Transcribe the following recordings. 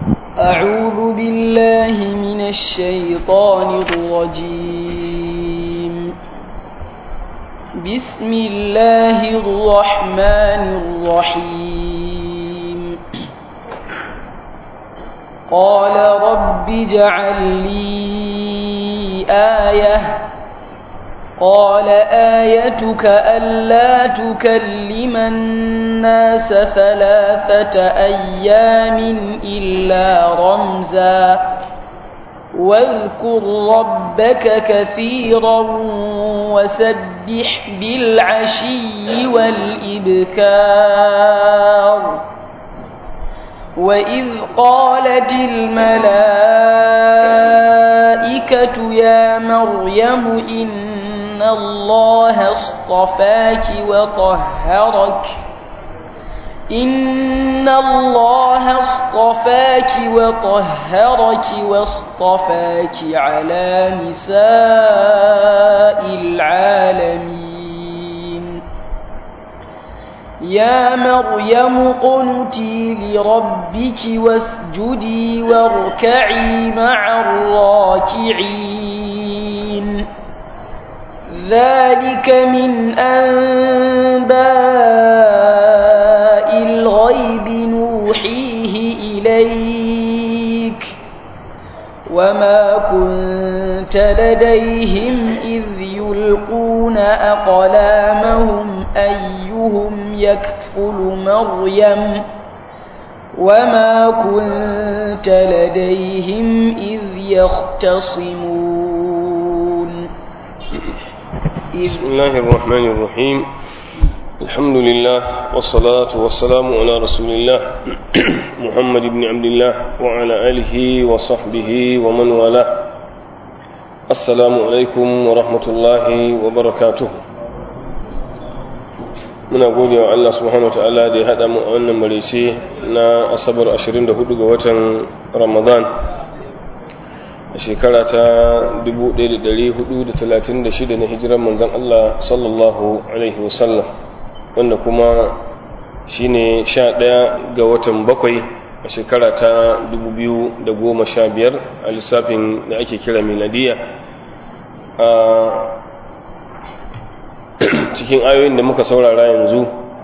أعوذ بالله من الشيطان الرجيم بسم الله الرحمن الرحيم قال رب اجعل لي آية قال آيتك ألا تكلم الناس ثلاثة أيام إلا رمزا واذكر ربك كثيرا وسبح بالعشي والإبكار وإذ قالت الملائكة يا مريم إن الله اصطفاك وطهرك إن الله اصطفاك وطهرك واصطفاك على نساء العالمين يا مريم قنتي لربك واسجدي واركعي مع الراكعين ذلك من أنباء الغيب نوحيه إليك وما كنت لديهم إذ يلقون أقلامهم أيهم يكفل مريم وما كنت لديهم إذ يختصمون بسم الله الرحمن الرحيم الحمد لله والصلاة والسلام على رسول الله محمد بن عبد الله وعلى آله وصحبه ومن والاه السلام عليكم ورحمة الله وبركاته muna gode wa Allah subhanahu wa ta'ala da ya haɗa mu a wannan marece na asabar 24 ga watan ramadan a shekara ta 1436 na hijiran manzan Allah sallallahu alaihi wasallam wanda kuma shine 11 ga watan bakwai a shekara ta 2015 a lissafin da ake kira miladiya a cikin ayoyin da muka saurara yanzu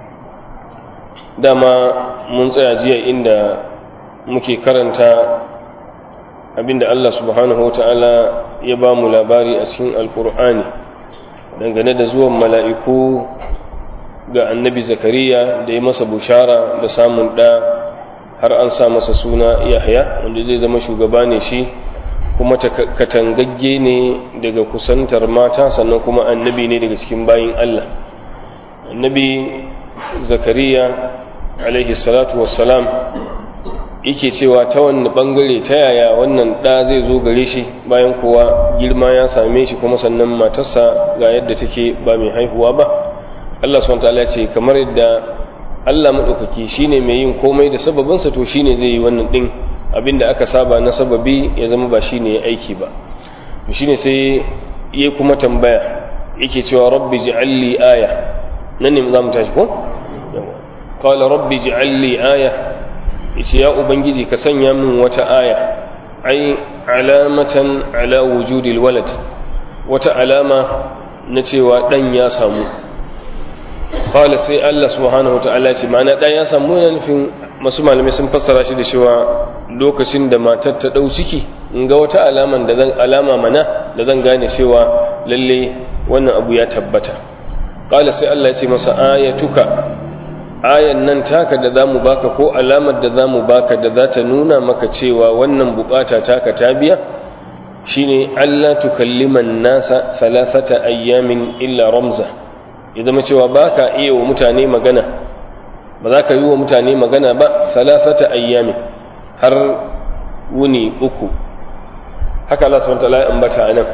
dama mun tsaya jiya inda muke karanta abinda Allah subhanahu wa ta'ala ya ba mu labari a cikin alkur'ani dangane da zuwan mala'iku ga annabi zakariya da ya masa bushara da samun ɗa har an sa masa suna yahya wanda zai zama shugaba ne shi kuma katangagge ne daga kusantar mata sannan kuma annabi ne daga cikin bayin Allah annabi zakariya alaihi salatu wassalam yake cewa ta wani bangare ta yaya wannan ɗa zai zo gare shi bayan kowa girma ya same shi kuma sannan matarsa ga yadda take ba mai haihuwa ba Allah subhanahu ya ce kamar yadda Allah madaukaki shine mai yin komai da sababinsa to shine zai yi wannan din abinda aka saba na sababi ya zama ba shine ya aiki ba to shine sai ya kuma tambaya yake cewa rabbi ji'alli aya nan ne za mu tashi ko qala rabbi ji'alli aya yace ya ubangiji ka sanya min wata aya ai alamatan ala wujudil walad wata alama na cewa dan ya samu qala sai Allah subhanahu wataala ce ma'ana dan ya samu yana nufin masu malamai sun fassara shi da cewa lokacin da matar ta dau ciki in ga wata alaman da zan alama mana da zan gane cewa lalle wannan abu ya tabbata qala sai Allah ya ce masa ayatuka ayan nan taka da zamu baka ko alamar da zamu baka da za ta nuna maka cewa wannan bukata taka ta biya shine Allah tukalliman nasa thalathata ayyamin illa ramza ya zama cewa baka iya wa mutane magana ba za ka yi wa mutane magana ba thalathata ayyamin har wuni uku haka Allah subhanahu wa ta'ala ya ambata anan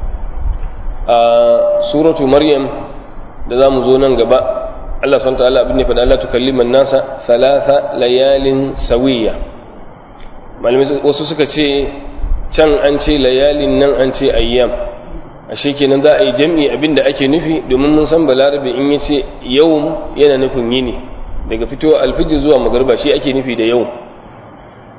a suratu maryam da zamu zo nan gaba Allah subhanahu ta'ala abin ne faɗa Allah tukalliman nasa thalatha layalin sawiya malamai wasu suka ce can an ce layalin nan an ce ayyam ashe kenan za a yi jam'i abin da ake nufi domin mun san balarabe in ya ce yawm yana nufin yini daga fitowa alfijir zuwa magarba shi ake nufi da yawm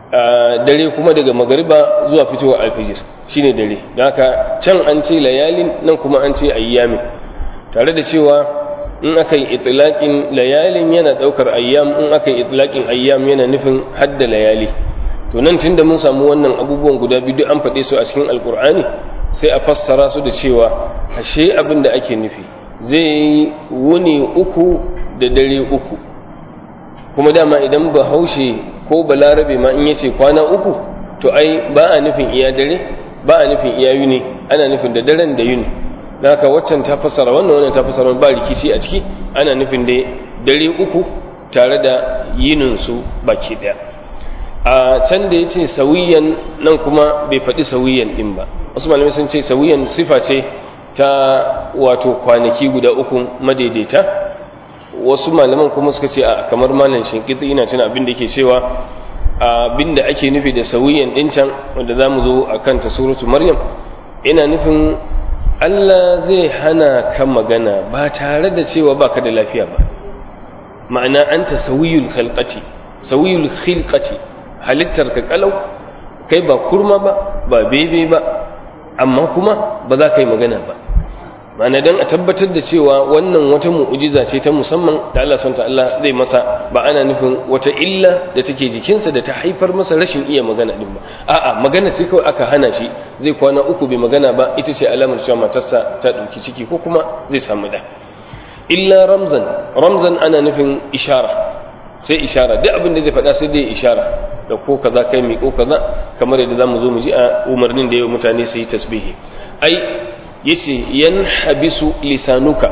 dare kuma daga magariba zuwa fitowar alfijir shine dare da haka can an ce layalin nan kuma an ce ayyamin tare da cewa in aka yi itilaƙin layalin yana ɗaukar ayyam in aka yi itilaƙin ayyam yana nufin hadda layali to nan tunda mun samu wannan abubuwan guda biyu an faɗe su a cikin alkur'ani sai a fassara su da cewa ashe abin da ake nufi zai yi wuni uku da dare uku kuma dama idan bahaushe ko balarabe ma in yace kwana uku to ai ba a nufin iya dare ba a nufin iya yuni ana nufin da daren da yuni da haka waccan ta fassara wannan wannan ta fassara ba rikici a ciki ana nufin da dare uku tare da yinin su baki daya a can da yace sawiyan nan kuma bai faɗi sawiyan din ba wasu malamai sun ce sawiyan sifa ce ta wato kwanaki guda uku madaidaita wasu malaman kuma suka ce a kamar malam shinkiti ina cin abin da yake cewa abin da ake nufi da sawiyan din can wanda za mu zo a kanta suratu maryam ina nufin allah zai hana ka magana ba tare da cewa ba ka da lafiya ba ma'ana an ta sawiyul khalqati sawiyul khilqati halittar ka kalau kai ba kurma ba ba bebe ba amma kuma ba za ka yi magana ba ma'ana dan a tabbatar da cewa wannan wata mu'ujiza ce ta musamman da Allah subhanahu Allah zai masa ba ana nufin wata illa da take jikinsa da ta haifar masa rashin iya magana din ba a'a magana ce kawai aka hana shi zai kwana uku bai magana ba ita ce alamar cewa matarsa ta dauki ciki ko kuma zai samu da illa ramzan ramzan ana nufin ishara sai ishara duk abin da zai faɗa sai dai ishara da ko kaza kai mi ko kaza kamar yadda zamu zo mu ji a umarnin da yau mutane su yi tasbihi ai yace yanhabisu lisanuka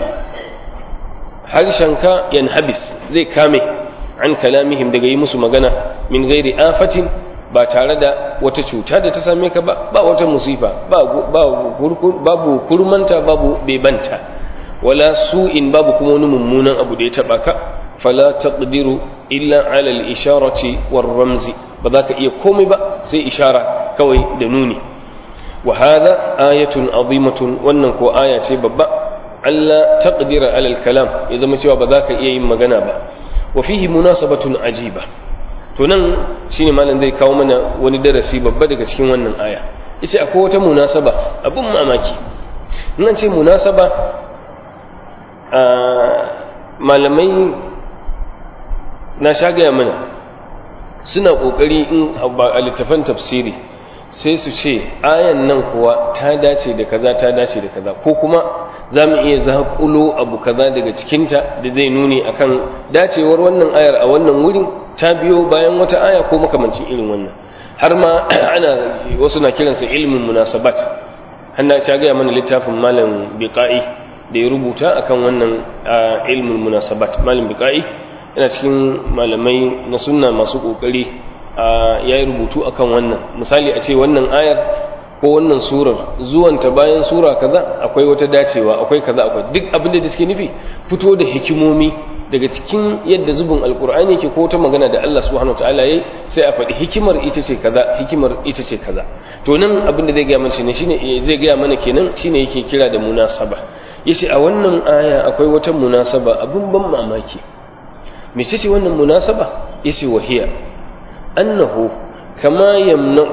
harshenka yanhabis zai kame an kalamihim daga yi musu magana min gairi afatin ba tare da wata cuta da ta same ka ba ba wata musifa babu kurmanta babu bebanta wala su'in babu kuma wani mummunan abu da ya taba ka fala taqdiru illa ala al-isharati war ramzi ba za ka iya komai ba sai ishara kawai da nuni وهذا آية عظيمة wannan ko aya ce babba Allah taqdira ala al-kalam ya zama cewa ba za ka iya yin magana ba wa fihi munasabatun ajiba to nan shine malam zai kawo mana wani darasi babba daga cikin wannan aya yace akwai wata munasaba abun mamaki nan ce munasaba a malamai na shagaya mana suna kokari in a littafan tafsiri sai su ce ayan nan kuwa ta dace da kaza ta dace da kaza ko kuma za mu iya zaƙulo abu kaza daga cikinta da zai nuni akan dacewar wannan ayar a wannan wurin ta biyo bayan wata aya ko makamancin irin wannan har ma ana wasu na kiransa ilmin munasabat hanna ta gaya mana littafin malam biqa'i da ya rubuta akan wannan ilmin munasabat malam biqa'i yana cikin malamai na sunna masu kokari ya yi rubutu akan wannan misali a ce wannan ayar ko wannan surar zuwanta bayan sura kaza akwai wata dacewa akwai kaza akwai duk abin da suke nufi fito da hikimomi daga cikin yadda zubin alkur'ani yake ko ta magana da Allah subhanahu wataala yayi sai a faɗi hikimar ita ce kaza hikimar ita ce kaza to nan abin da zai gaya mana shine shine zai gaya mana kenan shine yake kira da munasaba yace a wannan aya akwai wata munasaba abin ban mamaki mece ce wannan munasaba yace wahiya أنه كما يمنع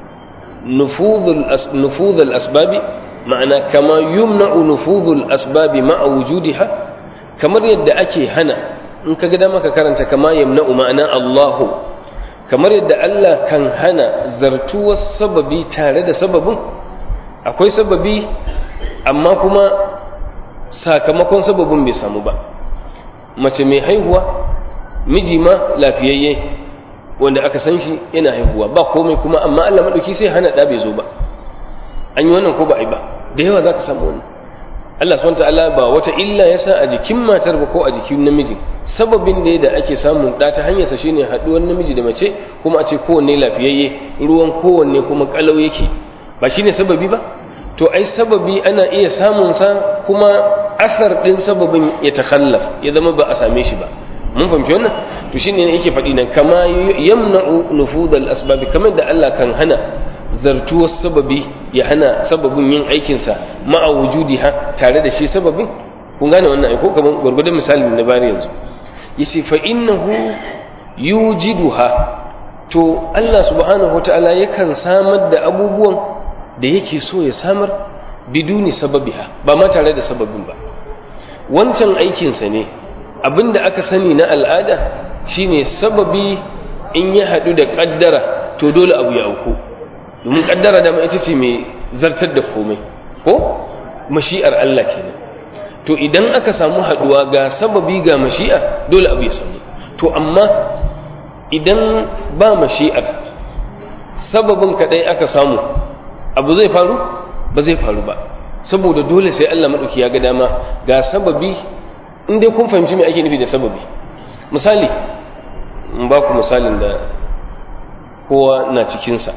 نفوذ نفوذ الأسباب معنى كما يمنع نفوذ الأسباب مع وجودها كما يد أكي هنا إن كذا ما كرنت كما يمنع معنى الله كما يد الله كان هنا زرتو السبب تارد سبب akwai sababi amma kuma sakamakon sababin bai samu ba mace mai haihuwa miji ma lafiyayye wanda aka san shi yana haihuwa ba komai kuma amma Allah madauki sai hana da bai zo ba an yi wannan ko ba a yi ba da yawa za ka samu wannan Allah subhanahu ta'ala ba wata illa ya sa a jikin matar ba ko a jikin namiji sababin da da ake samun da ta hanyarsa shine haduwar namiji da mace kuma a ce kowanne lafiyayye ruwan kowanne kuma kalau yake ba shine sababi ba to ai sababi ana iya samun sa kuma asar din sababin ya takhallaf ya zama ba a same shi ba mun fahimci wannan to shine yake faɗi nan kama yamna'u nufudal asbabi kamar da Allah kan hana zartuwar sababi ya hana sababin yin aikin sa ma'a wujudiha tare da shi sababin kun gane wannan aiko kamar gurgurdan misali na bari yanzu yace fa innahu yujiduha to Allah subhanahu wata'ala yakan samar da abubuwan da yake so ya samar biduni sababiha ba ma tare da sababin ba wancan aikinsa ne abinda aka sani na al'ada shine sababi in ya haɗu da ƙaddara to dole abu ya auku domin ƙaddara dama ita ce mai zartar da komai ko mashi'ar Allah kenan to idan aka samu haɗuwa ga sababi ga mashi'a dole abu ya samu to amma idan ba mashi'ar sababin kaɗai aka samu abu zai faru ba zai faru ba saboda dole sai Allah maɗauki ya ga dama ga sababi in dai kun fahimci me ake nufi da sababi misali in ba ku misalin da kowa na cikinsa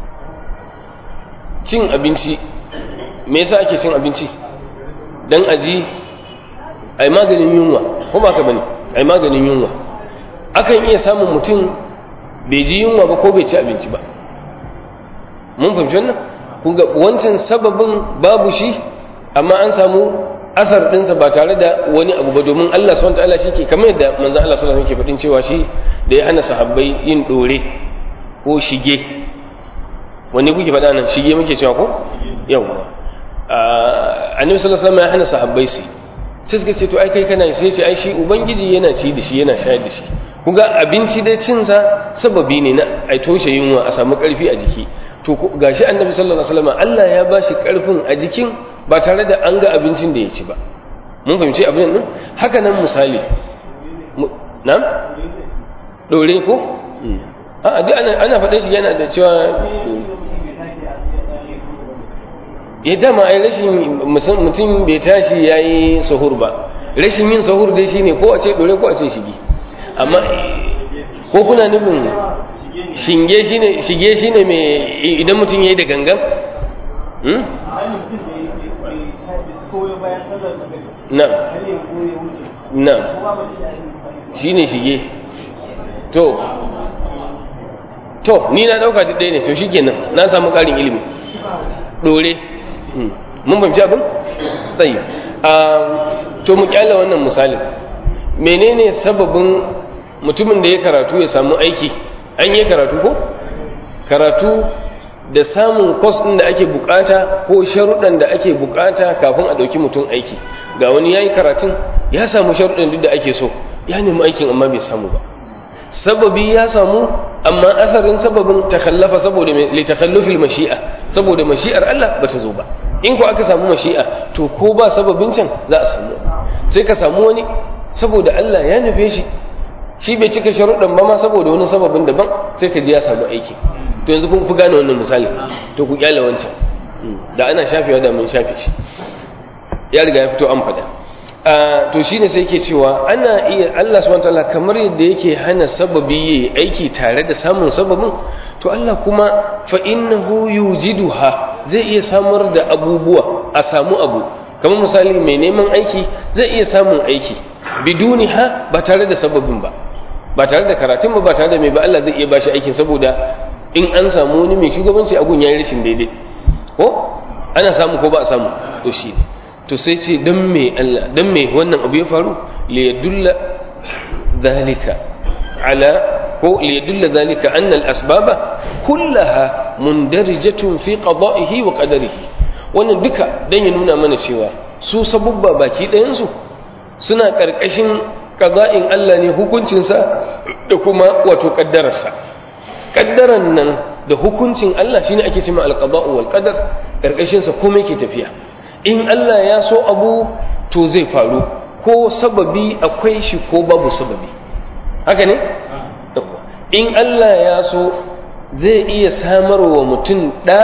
cin abinci me yasa ake cin abinci don aji ai maganin yunwa ko ba ka bane ai maganin yunwa akan iya samun mutum bai ji yunwa ba ko bai ci abinci ba mun fahimci wannan kun ga wancan sababin babu shi amma an samu asar ɗinsa ba tare da wani abu ba domin Allah subhanahu wataala shi ke kamar yadda manzon Allah sallallahu alaihi wasallam ke faɗin cewa shi da ya hana sahabbai yin dore ko shige wanne kuke faɗa nan shige muke cewa ko yawa annabi sallallahu alaihi wasallam ya hana sahabbai su sai suka ce to ai kai kana sai ce ai shi ubangiji yana ci da shi yana shayar da shi kuga abinci da cin sa sababi ne na ai toshe yunwa a samu karfi a jiki to gashi annabi sallallahu alaihi wasallam Allah ya bashi karfin a jikin ba tare da an ga abincin da ya ci ba mun fahimci abin nan haka nan misali na dore ko a duk ana ana faɗin shi yana da cewa ya dama ai rashin mutum bai tashi yayi sahur ba rashin yin sahur dai shine ko a ce dore ko a ce shige amma ko kuna nufin shinge shine shige shine mai idan mutum yayi da gangan hmm? na na shine shige to to ni na dauka duk ɗaya ne to shikenan na samu ƙarin ilimi dore mun fahimci abin tsayi to mu kyala wannan misalin menene sababin mutumin da ya karatu ya samu aiki an yi karatu ko karatu da samun kwas ɗin da ake bukata ko sharuɗan da ake bukata kafin a ɗauki mutum aiki ga wani ya yi karatun ya samu sharuɗan duk da ake so ya nemi aikin amma bai samu ba sababi ya samu amma asarin sababin takallafa saboda li takallufil mashi'a saboda mashi'ar Allah bata zo ba in ko aka samu mashi'a to ko ba sababin can za a samu sai ka samu wani saboda Allah ya nufe shi shi bai cika sharuɗan ba ma saboda wani sababin daban sai ka ji ya samu aiki to yanzu kun fi gane wannan misali to ku kyale wancan da ana shafewa da mun shafe shi ya riga ya fito an faɗa to shine sai yake cewa ana iya Allah subhanahu wataala kamar yadda yake hana sababi yayi aiki tare da samun sababin to Allah kuma fa innahu yujiduha zai iya samar da abubuwa a samu abu kamar misali mai neman aiki zai iya samun aiki biduniha ba tare da sababin ba ba tare da karatun ba ba tare da mai ba Allah zai iya bashi aikin saboda in an samu wani mai shugabanci agun yayi rashin daidai ko ana samu ko ba a samu to shi ne to sai ce dan me Allah dan me wannan abu ya faru li yadulla zalika ala ko li yadulla zalika anna al asbaba kullaha mundarijatun fi qada'ihi wa qadarihi wannan duka dan ya nuna mana cewa su sabubba baki ɗayan su suna karkashin qada'in Allah ne hukuncinsa da kuma wato kaddararsa kaddaran nan da hukuncin Allah shine ake cewa al-qada'u wal qadar karkashin sa komai ke tafiya in Allah ya so abu to zai faru ko sababi akwai shi ko babu sababi haka ne in Allah ya so zai iya samarwa mutum ɗa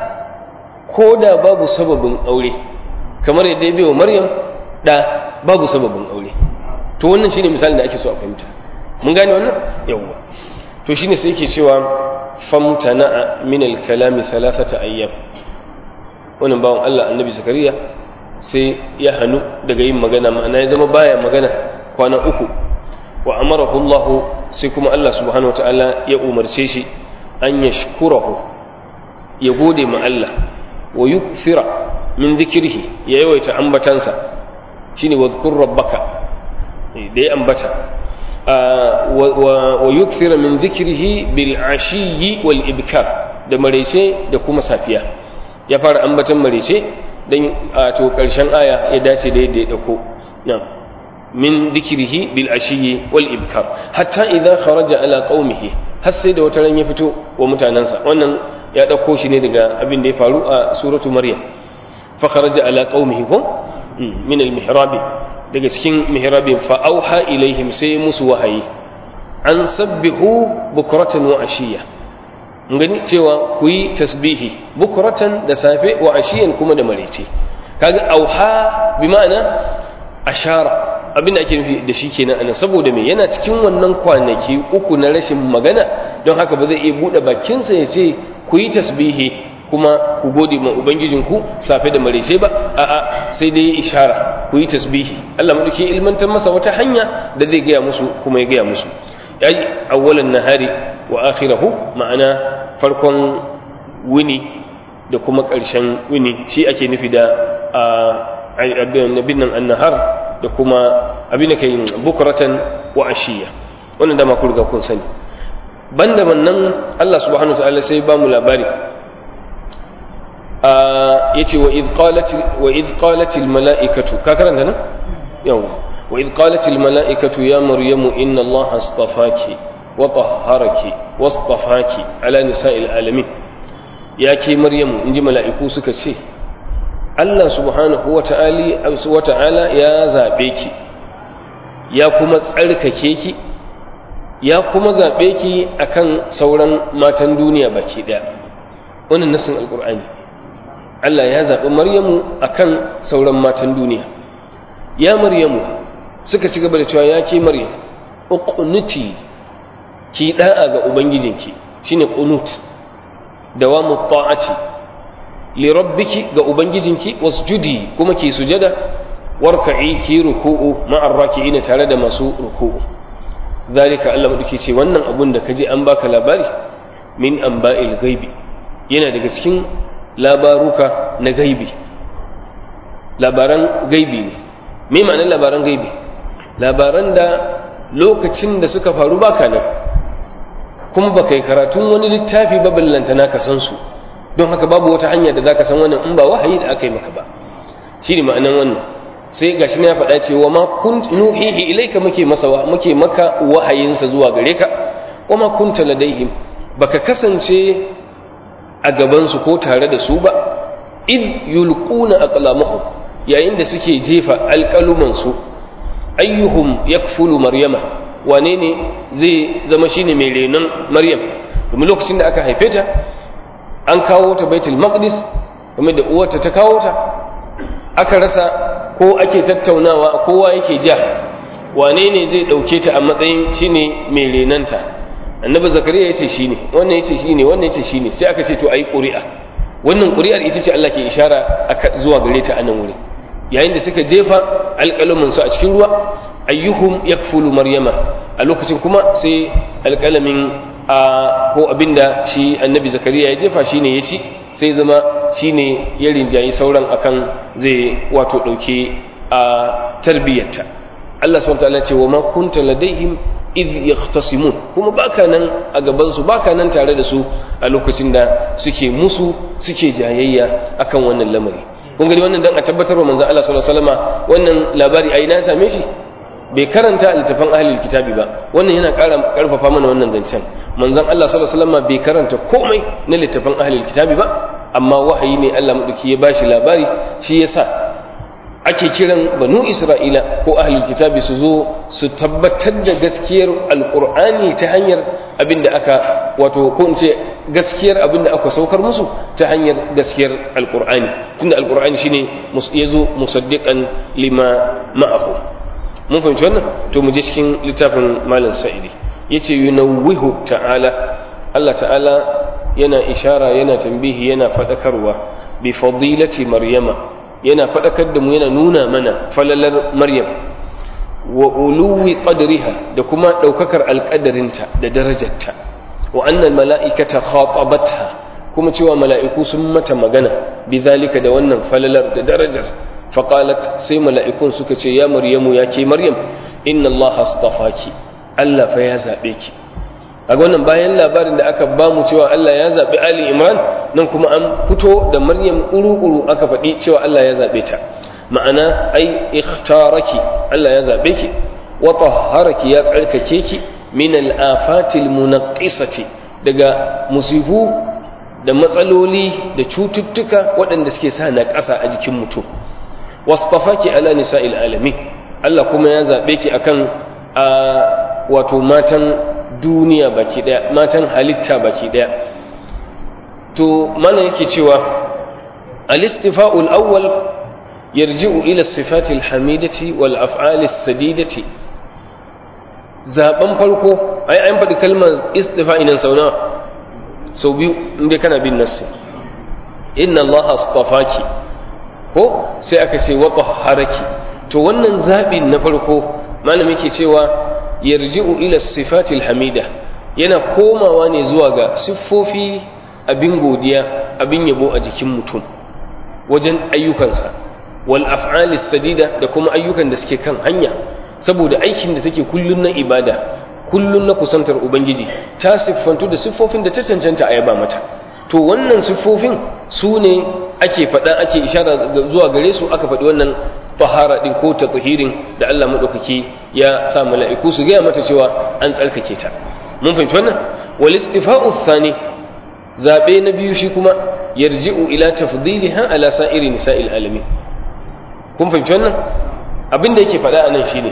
ko da babu sababin aure kamar yadda ya bai wa maryam ɗa babu sababin aure to wannan shine misalin da ake so a fahimta mun gane wannan yawwa to shine sai yake cewa famtana'a min al-kalami thalathata ayyam wannan bawan Allah annabi zakariya sai ya hannu daga yin magana ma'ana ya zama baya magana kwana uku wa amarahu Allah sai kuma Allah subhanahu wataala ya umarce shi an yashkurahu ya gode ma Allah wa yukthira min dhikrihi ya yawaita ambatansa shine wadhkur rabbaka da ya ambata wa yukthira min dhikrihi bil ashiyi wal ibkar da marece da kuma safiya ya fara ambatan marece dan to karshen aya ya dace da yadda ya dauko na'am min dhikrihi bil ashiyi wal ibkar hatta idza kharaja ala qaumihi har sai da wata ran ya fito wa mutanansa wannan ya dauko shi ne daga abin da ya faru a suratu maryam fa kharaja ala qaumihi hum min al mihrab daga cikin mihrabin fa auha ilaihim sai musu wahayi an sabbihu bukratan wa ashiya gani cewa ku yi tasbihi bukratan da safe wa ashiyan kuma da marece kaga auha bi ma'ana ashara abin da ake nufi da shi kenan anan saboda me yana cikin wannan kwanaki uku na rashin magana don haka ba zai iya buɗe bakinsa ya ce ku yi tasbihi kuma ku gode ma ubangijinku safe da marece ba a'a sai dai ishara ku yi tasbihi Allah madauki ilmantar masa wata hanya da zai gaya musu kuma ya gaya musu ai awwalan nahari wa akhirahu ma'ana farkon wini da kuma ƙarshen wini shi ake nufi da abin nan annahar da kuma abin da ke yin bukuratan wa ashiya wannan dama ku riga kun sani banda wannan Allah subhanahu wa ta'ala sai ba mu labari yace wa idh qalat wa idh qalat al mala'ikatu ka karanta nan yawa wa idh qalat al mala'ikatu ya maryamu inna Allah astafaki wa tahharaki wastafaki ala nisa'il alamin ya ke maryamu inji mala'iku suka ce Allah subhanahu wa ta'ala ya zaɓe ki, ya kuma tsarkake ki, ya kuma zaɓe ki akan sauran matan duniya baki ɗaya. Wannan nasin Al'ur'ani. Allah ya zaɓi Maryamu akan sauran matan duniya. Ya Maryamu suka ci gaba da cewa ya ke Maryam, uqnuti ki ɗa'a ga Ubangijinki, shine qunut, dawamu ta'ati. lirabbiki ga ubangijinki wasjudi kuma ki sujada warka'i ki ruku'u ma'ar raki'ina tare da masu ruku'u zalika Allah madauki ce wannan abun da kaje an baka labari min anba'il gaibi yana daga cikin labaruka na gaibi labaran gaibi ne me ma'anar labaran gaibi labaran da lokacin da suka faru baka nan kuma baka yi karatun wani littafi ba ballantana ka san su don haka babu wata hanya da zaka san wannan in ba wahayi da aka yi maka ba shine ma'anan wannan sai gashi na faɗa cewa ma kunt nuhihi ilayka muke masa muke maka wahayinsa zuwa gare ka wa ma kunta ladaihim baka kasance a gaban su ko tare da su ba id yulquna aqlamahum yayin da suke jefa alƙaluman su ayyuhum yakfulu maryama wane ne zai zama shine mai renon maryam domin lokacin da aka haife ta an kawo ta baitul maqdis kuma da uwarta ta kawo ta aka rasa ko ake tattaunawa kowa yake ja wane ne zai dauke ta a matsayin shine mai renanta annabi zakariya yace shine wannan yace shine wannan yace shine sai aka ce to ayi ƙuri'a wannan ƙuri'ar ita ce Allah ke ishara zuwa gare ta a nan wuri yayin da suka jefa alƙalamin su a cikin ruwa ayyuhum yakfulu maryama a lokacin kuma sai alƙalamin a ko abinda shi annabi zakariya ya jefa shine ya ci sai zama shine ya rinjayi sauran akan zai wato ɗauke a tarbiyyarta Allah subhanahu wataala ce wa ma kunta ladaihim idh yahtasimun kuma baka nan a gaban su baka nan tare da su a lokacin da suke musu suke jayayya akan wannan lamari kun gani wannan dan a tabbatar wa manzon Allah sallallahu alaihi wasallama wannan labari ai na same shi bai karanta littafin ahlul kitabi ba wannan yana ƙara ƙarfafa mana wannan zancen manzon Allah sallallahu alaihi wasallam bai karanta komai na littafin ahlul kitabi ba amma wahayi ne Allah madauki ya bashi labari shi yasa ake kiran banu Isra'ila ko ahlul kitabi su zo su tabbatar da gaskiyar alqur'ani ta hanyar abinda aka wato ko in ce gaskiyar abinda aka saukar musu ta hanyar gaskiyar alqur'ani tunda alqur'ani shine yazo musaddiqan lima ma'ahu mun fahimci wannan to mu je cikin littafin malam sa'idi yace yunawwihu ta'ala Allah ta'ala yana ishara yana tambihi yana fadakarwa bi fadilati maryama yana fadakar da mu yana nuna mana falalar maryam wa uluwi qadriha da kuma daukakar alqadarinta da darajarta wa annal mala'ikata khatabatha kuma cewa mala'iku sun mata magana bizalika da wannan falalar da darajar faqalat sai mala'ikun suka ce ya maryamu ya ke maryam inna allaha astafaki Allah fa ya zaɓe ki a wannan bayan labarin da aka ba mu cewa Allah ya zaɓi Ali Imran nan kuma an fito da Maryam ƙuru-ƙuru aka faɗi cewa Allah ya zaɓe ta ma'ana ai ikhtaraki Allah ya zaɓe ki wa tahharaki ya tsarkake ki min al-afatil munaqqisati daga musifu da matsaloli da cututtuka waɗanda suke sa na ƙasa a jikin mutum wasfafaki ala nisa'il alamin Allah kuma ya zaɓe ki akan a wato matan duniya baki ɗaya matan halitta baki ɗaya to mana yake cewa al-istifa'ul awwal yarji'u ila sifati al-hamidati wal af'ali as-sadidati zaben farko ai an faɗi kalmar istifa'i nan sau nawa sau biyu inda kana bin nassi inna allaha astafaki ko sai aka ce wa haraki to wannan zaɓin na farko malami ke cewa yarji'u ila sifatil hamida yana komawa ne zuwa ga siffofi abin godiya abin yabo a jikin mutum wajen ayyukansa wal af'alis sadida da kuma ayyukan da suke kan hanya saboda aikin da take kullun na ibada kullun na kusantar ubangiji ta siffantu da siffofin da ta cancanta a yaba mata to wannan siffofin su ne ake faɗa ake ishara zuwa gare su aka faɗi wannan tahara din ko ta tahirin da Allah madaukaki ya sa mala'iku su gaya mata cewa an tsarkake ta mun fahimci wannan wal istifa'u thani zabe na biyu shi kuma yarji'u ila tafdiliha ala sa'iri nisa'il alamin kun fahimci wannan abin da yake faɗa anan shine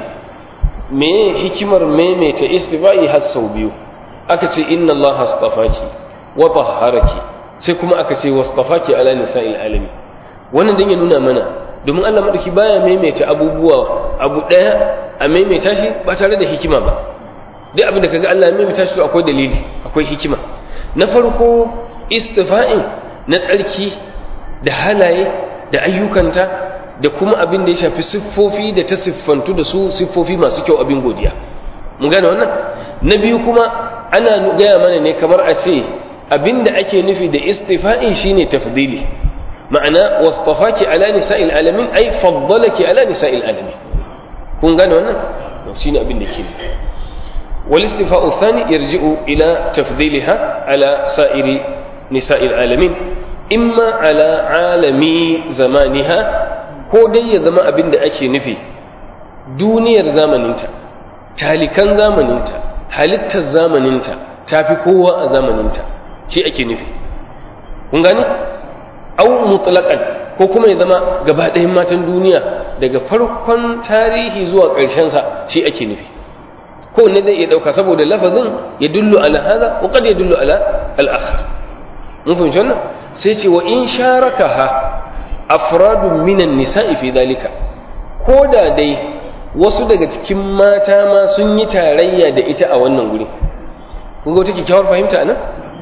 me hikimar maimaita istifa'i har sau biyu aka ce inna Allah astafaki wa tahharaki sai kuma aka ce wastafaki ala nisa'il alamin wannan dan ya nuna mana domin Allah madauki baya maimaita abubuwa abu daya a maimaita shi ba tare da hikima ba duk abin da kaga Allah ya maimaita shi akwai dalili akwai hikima na farko istifa'in na tsarki da halaye da ayyukanta da kuma abin da ya shafi siffofi da ta siffantu da su siffofi masu kyau abin godiya mun gane wannan na biyu kuma ana gaya mana ne kamar a ce abin da ake nufi da istifa'i shine tafdili ma'ana wasfafaki ala nisa'il alamin ai faddalaki ala nisa'il alamin kun gane wannan shine abin da ke wal istifa'u thani yarji'u ila tafdiliha ala sa'iri nisa'il alamin imma ala alami zamaniha ko dai ya zama abin da ake nufi duniyar zamaninta talikan zamaninta halittar zamaninta ta fi kowa a zamaninta shi ake nufi kun gani au mutlaqan ko kuma ya zama gaba ɗayan matan duniya daga farkon tarihi zuwa ƙarshensa shi ake nufi ko ne zai iya ɗauka saboda lafazin ya dullu ala hada wa qad ya dullu ala al-akhar mun fahimci wannan sai ce wa in sharakaha afradun minan nisa'i fi dalika ko da dai wasu daga cikin mata ma sun yi tarayya da ita a wannan guri kun ga wata kyakkyawar fahimta nan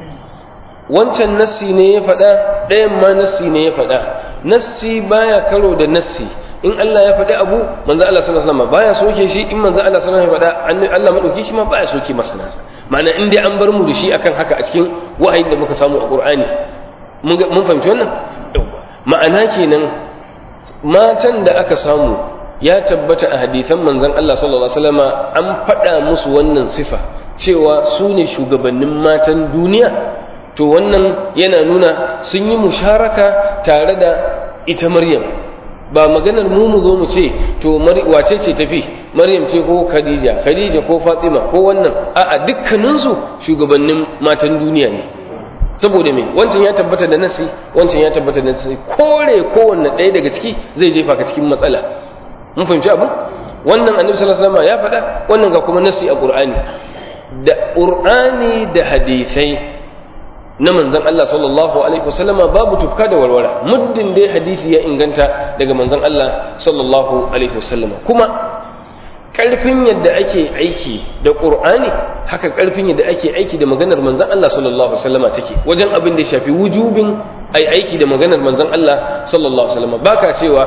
wancan nassi ne ya faɗa ɗayan ma nassi ne ya faɗa nassi baya karo da nassi in Allah ya faɗi abu manzo Allah sallallahu alaihi wasallam baya soke shi in manzo Allah sallallahu alaihi wasallam ya faɗa Allah madauki shi ma baya soke masa nasa ma'ana in dai an bar mu da shi akan haka a cikin wahayin da muka samu a Qur'ani mun fahimci wannan ma'ana kenan matan da aka samu ya tabbata a hadithan manzon Allah sallallahu alaihi wasallam an faɗa musu wannan sifa cewa su ne shugabannin matan duniya to wannan yana nuna sun yi musharaka tare da ita Maryam ba maganar mu mu zo mu ce to wace ce tafi Maryam ce ko Khadija Khadija ko Fatima ko wannan a'a dukkaninsu shugabannin matan duniya ne saboda me wancan ya tabbata da nasi wancan ya tabbata da nasi kore kowanne ɗaya daga ciki zai jefa ka cikin matsala mun fahimci abu wannan annabi sallallahu alaihi wasallam ya faɗa wannan ga kuma nasi a qur'ani da qur'ani da hadisai na manzon Allah sallallahu alaihi wasallam babu tufka da warwara muddin dai hadisi ya inganta daga manzon Allah sallallahu alaihi wasallam kuma ƙarfin yadda ake aiki da ƙur'ani haka ƙarfin yadda ake aiki da maganar manzan Allah sallallahu alaihi wasallama take wajen abin da ya shafi wujubin ai aiki da maganar manzan Allah sallallahu alaihi wasallama baka cewa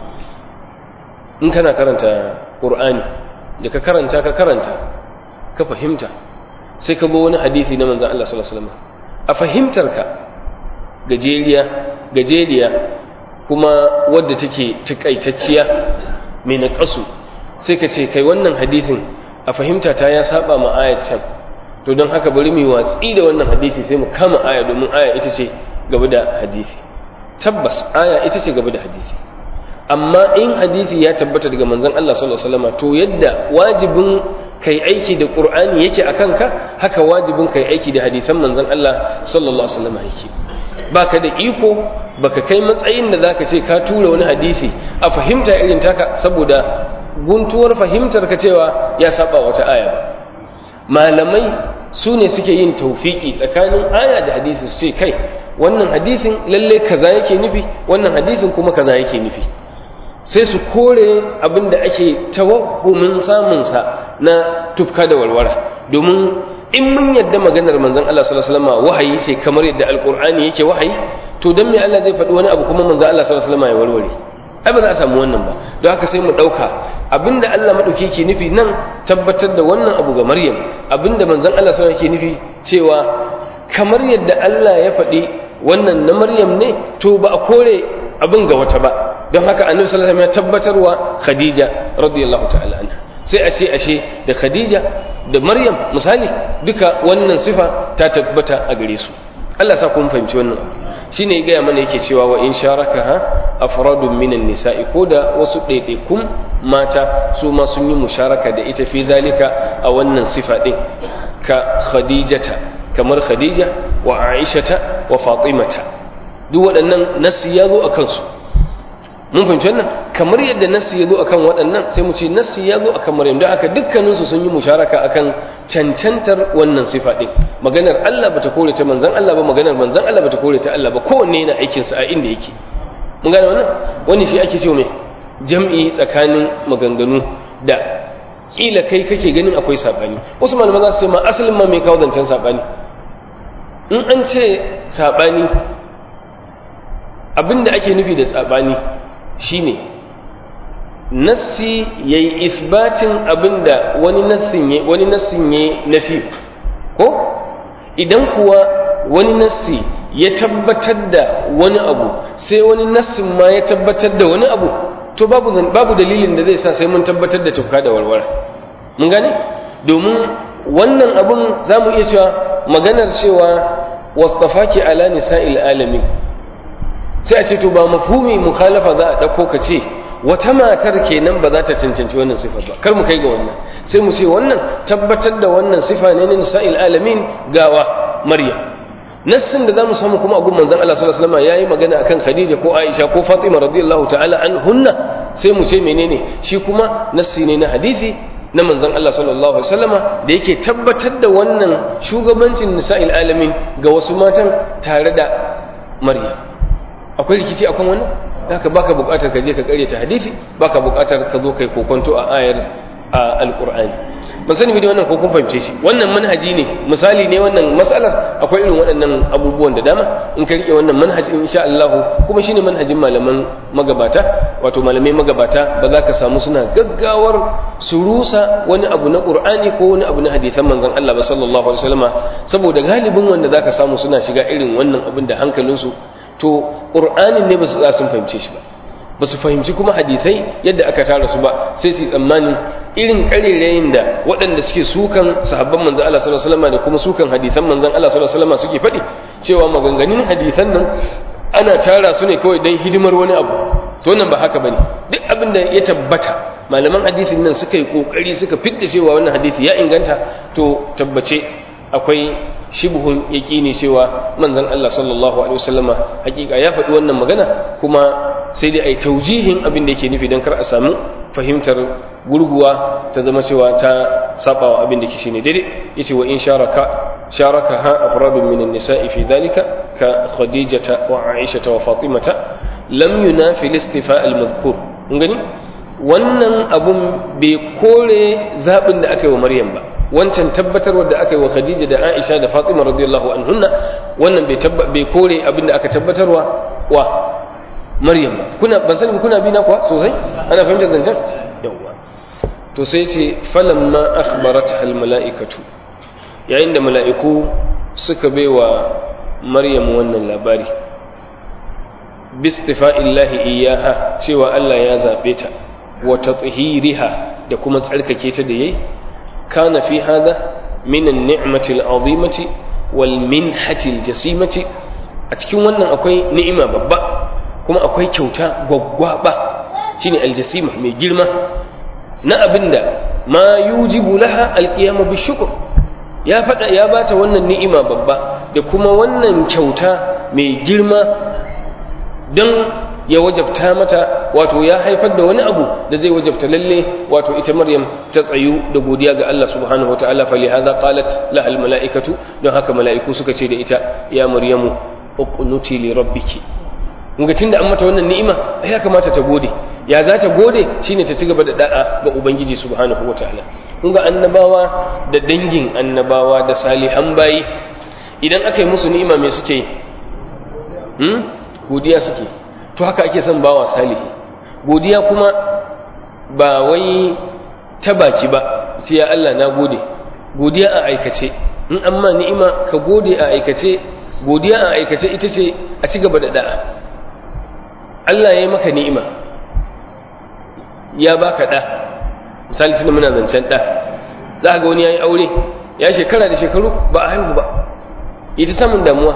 in kana karanta ƙur'ani da ka karanta ka karanta ka fahimta sai ka wani hadisi na manzan Allah sallallahu alaihi wasallama a fahimtarka gajeriya gajeriya kuma wadda take takaitacciya mai naƙasu sai ka ce kai wannan hadithin a fahimta ta ya saba ma ayat can to don haka bari mu watsi da wannan hadisi sai mu kama aya domin aya ita ce gaba da hadisi tabbas aya ita ce gaba da hadisi amma in hadisi ya tabbata daga manzon Allah sallallahu alaihi wasallam to yadda wajibin kai aiki da qur'ani yake akan ka haka wajibin kai aiki da hadisan manzon Allah sallallahu alaihi wasallam yake baka da iko baka kai matsayin da zaka ce ka tura wani hadisi a fahimta irin taka saboda guntuwar fahimtar ka cewa ya saba wata aya ba malamai su ne suke yin taufiki tsakanin aya da hadisi su ce kai wannan hadisin lalle kaza yake nufi wannan hadisin kuma kaza yake nufi sai su kore abin da ake tawahhumin samunsa na tufka da walwara domin in mun yadda maganar manzon Allah sallallahu alaihi wasallam wahayi ce kamar yadda alqur'ani yake wahayi to dan me Allah zai faɗi wani abu kuma manzon Allah sallallahu alaihi wasallam ya warware ai ba za a samu wannan ba don haka sai mu ɗauka abinda Allah maɗauki ke nufi nan tabbatar da wannan abu ga Maryam abinda manzon Allah sallallahu alaihi nufi cewa kamar yadda Allah ya faɗi wannan na Maryam ne to ba a kore abin ga wata ba don haka annabi sallallahu alaihi wasallam ya tabbatarwa Khadija radiyallahu ta'ala anha sai ashe ashe da Khadija da Maryam misali duka wannan sifa ta tabbata a gare su Allah sa kun fahimci wannan abu shine ya gaya mana yake cewa wa in sharakaha afradun minan nisa'i ko da wasu ɗaiɗaikun mata su ma sun yi musharaka da ita fi zalika a wannan sifa ɗin ka khadijata kamar khadija wa aishata wa fatimata duk waɗannan nassi ya zo a kansu mun fahimci wannan kamar yadda nassi ya zo akan waɗannan sai mu ce nassi ya zo akan maryam don haka dukkaninsu sun yi musharaka akan cancantar wannan sifa ɗin maganar Allah bata kore ta manzon Allah ba maganar manzon Allah bata kore ta Allah ba kowanne yana aikin sa a inda yake mun gane wannan wani shi ake cewa me jam'i tsakanin maganganu da kila kai kake ganin akwai sabani wasu malaman za su ce ma asalin ma mai kawo zancen sabani in an ce sabani abinda ake nufi da sabani shine nassi yayi isbatin abinda wani nassin ya wani nassin ya nafi ko idan kuwa wani nassi ya tabbatar da wani abu sai wani nassin ma ya tabbatar da wani abu to babu babu dalilin da zai sa sai mun tabbatar da tufka da warwara mun gane domin wannan abun za mu iya cewa maganar cewa wastafaki ala nisa'il alamin sai a ce to ba mafhumi mukhalafa za a ɗauko ka ce wata matar kenan ba za ta cancanci wannan sifar ba kar mu kai ga wannan sai mu ce wannan tabbatar da wannan sifa ne na nisa'il alamin gawa maryam nassin da zamu samu kuma a gun manzon Allah sallallahu alaihi wasallam yayi magana akan Khadija ko Aisha ko Fatima radiyallahu ta'ala anhunna sai mu ce menene shi kuma nassi ne na hadisi na manzon Allah sallallahu alaihi wasallama da yake tabbatar da wannan shugabancin nisa'il alamin ga wasu matan tare da Maryam akwai rikici akan wannan haka baka buƙatar ka je ka karyata hadisi baka buƙatar ka zo kai kokonto a ayar a alqur'ani ban sani da wannan ko kun fahimce shi wannan manhaji ne misali ne wannan matsalar akwai irin waɗannan abubuwan da dama in ka rike wannan manhaji insha Allah kuma shine manhajin malaman magabata wato malamai magabata ba za ka samu suna gaggawar su rusa wani abu na qur'ani ko wani abu na hadisan manzon Allah ba sallallahu alaihi wasallama saboda galibin wanda zaka samu suna shiga irin wannan abin da hankalinsu to ƙur'anin ne ba su sun fahimce shi ba ba su fahimci kuma hadisai yadda aka tara su ba sai su yi tsammanin irin ƙarerayin da waɗanda suke sukan sahabban manzan Allah sallallahu alaihi wasallam da kuma sukan hadisan manzan Allah sallallahu alaihi wasallam suke faɗi cewa maganganun hadisan nan ana tara su ne kawai don hidimar wani abu to nan ba haka bane duk abin da ya tabbata malaman hadisin nan suka yi kokari suka fidda cewa wannan hadisi ya inganta to tabbace akwai shibhun yaqini cewa manzon Allah sallallahu alaihi wasallama hakika ya faɗi wannan magana kuma sai dai ai taujihin abin da yake nufi dan kar a samu fahimtar gurguwa ta zama cewa ta sabawa abin da ke shine daidai yace wa in sharaka sharakaha afradun min an-nisa'i fi dhalika ka khadijata wa aishata wa fatimata lam yunafi al-istifa al-madhkur gani wannan abun bai kore zabin da aka yi wa maryam ba wancan tabbatarwar da aka yi wa Khadija da Aisha da Fatima radiyallahu anhunna wannan bai bai kore abin da aka tabbatarwa wa Maryam ba kuna ban sani kuna bi na kuwa sosai ana fahimtar zancen yawa to sai ce falamma akhbarat al mala'ikatu yayin da mala'iku suka baiwa Maryam wannan labari bistifa'illahi iyaha cewa Allah ya zabe ta wa tathhiriha da kuma tsarkake ta da yayi kana fi hada min an-ni'mati al-azimati wal minhati al-jasimati a cikin wannan akwai ni'ima babba kuma akwai kyauta gwaggwaba shine al-jasima mai girma na abinda ma yujibu laha al-qiyamu bi shukr ya fada ya bata wannan ni'ima babba da kuma wannan kyauta mai girma don ya wajabta mata wato ya haifar da wani abu da zai wajabta lalle wato ita maryam ta tsayu da godiya ga Allah subhanahu wataala fa lihaza qalat la al malaikatu don haka mala'iku suka ce da ita ya maryamu uqnuti li rabbiki kunga tunda an mata wannan ni'ima ya kamata ta gode ya za ta gode shine ta ci gaba da da'a ga ubangiji subhanahu wataala kunga annabawa da dangin annabawa da salihan bayi idan aka yi musu ni'ima me suke yi hmm? godiya suke to haka ake son bawa salihi godiya kuma ba wai ta baki ba sai ya Allah na gode godiya a aikace in amma ni'ima ka gode a aikace godiya a aikace ita ce a ci gaba da da'a Allah ya yi maka ni'ima ya baka da misali tunda muna zancen da za ga wani ya yi aure ya shekara da shekaru ba a haihu ba ita samun damuwa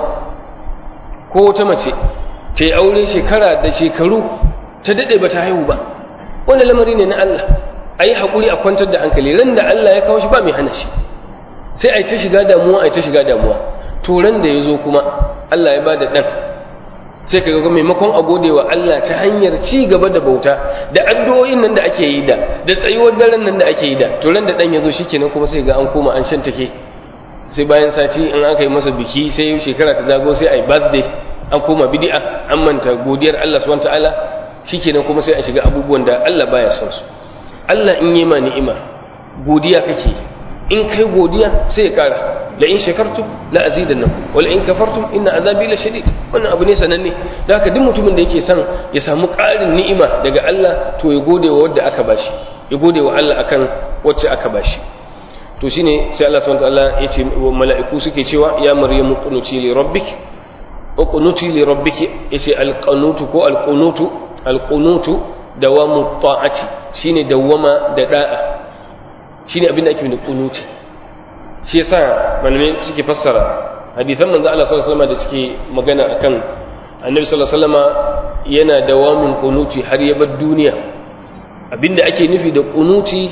ko ta mace ta yi aure shekara da shekaru ta daɗe ba ta haihu ba wanda lamari ne na Allah a yi haƙuri a kwantar da hankali ran da Allah ya kawo shi ba mai hana shi sai a yi ta shiga damuwa a yi ta shiga damuwa to ran da ya zo kuma Allah ya ba da ɗan sai ka ga maimakon a gode wa Allah ta hanyar ci gaba da bauta da addu'o'in nan da ake yi da da tsayuwar daren nan da ake yi da to ran da ɗan ya zo shikenan kuma sai ga an koma an shan take sai bayan sati in aka yi masa biki sai shekara ta zago sai a yi birthday an koma bid'a an manta godiyar Allah subhanahu ta'ala shikenan kuma sai a shiga abubuwan da Allah baya son su Allah in yi ma ni'ima godiya kake in kai godiya sai ya kara la in shakartum la azidannakum wala in kafartum inna azabi la shadid wannan abu ne sananne da haka duk mutumin da yake son ya samu ƙarin ni'ima daga Allah to ya gode wa wanda aka bashi ya gode wa Allah akan wacce aka bashi to shine sai Allah subhanahu ta'ala ya ce mala'iku suke cewa ya maryamu qunuti li rabbik uqnuti li rabbiki yace alqanutu ko alqunutu alqunutu dawamu ta'ati shine dawama da da'a shine abin da ake da qunuti shi yasa malamai suke fassara hadisan manzo Allah sallallahu alaihi wasallam da suke magana akan annabi sallallahu alaihi wasallam yana dawamun qunuti har ya bar duniya abinda ake nufi da qunuti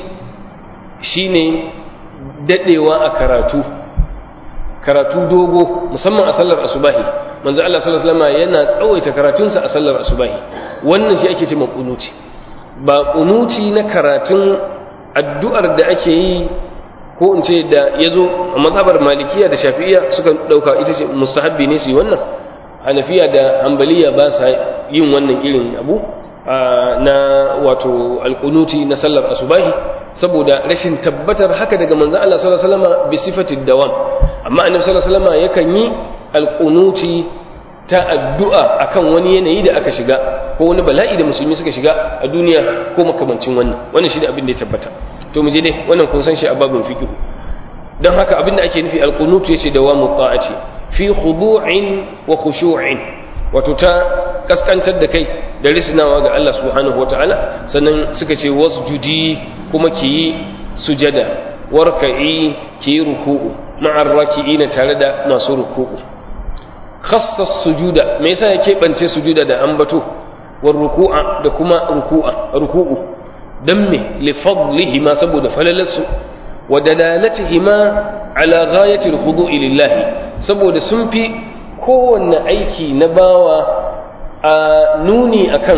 shine dadewa a karatu karatu dogo musamman a sallar asubahi manzo Allah sallallahu alaihi wasallam yana tsawaita karatunsa a sallar asubahi wannan shi ake cewa kunuti ba kunuti na karatun addu'ar da ake yi ko in ce da yazo a mazhabar malikiya da shafi'iyya suka dauka ita ce mustahabbi ne su yi wannan hanafiya da hanbaliya ba sa yin wannan irin abu na wato alkunuti na sallar asubahi saboda rashin tabbatar haka daga manzo Allah sallallahu alaihi wasallam bi sifati dawam amma annabi sallallahu alaihi wasallam yakan yi alƙunuti ta addu'a akan wani yanayi da aka shiga ko wani bala'i da musulmi suka shiga a duniya ko makamancin wannan wannan shi ne abin da ya tabbata to mu je dai wannan kun san shi a babin fiqh don haka abin da ake nufi alqunutu yace dawamu ta'ati fi khudu'in wa khushu'in wato ta kaskantar da kai da risnawa ga Allah subhanahu wata'ala sannan suka ce wasjudi kuma ki yi sujada warka'i ki yi ruku'u ma'ar raki'ina tare da masu ruku'u khassas sujuda me yasa ya keɓance sujuda da ambato war ruku'a da kuma ruku'a ruku'u dan me li fadlihi ma saboda falalarsu wa dalalatihi ma ala ghayati al-khudu'i lillahi saboda sun fi kowanne aiki na bawa a nuni akan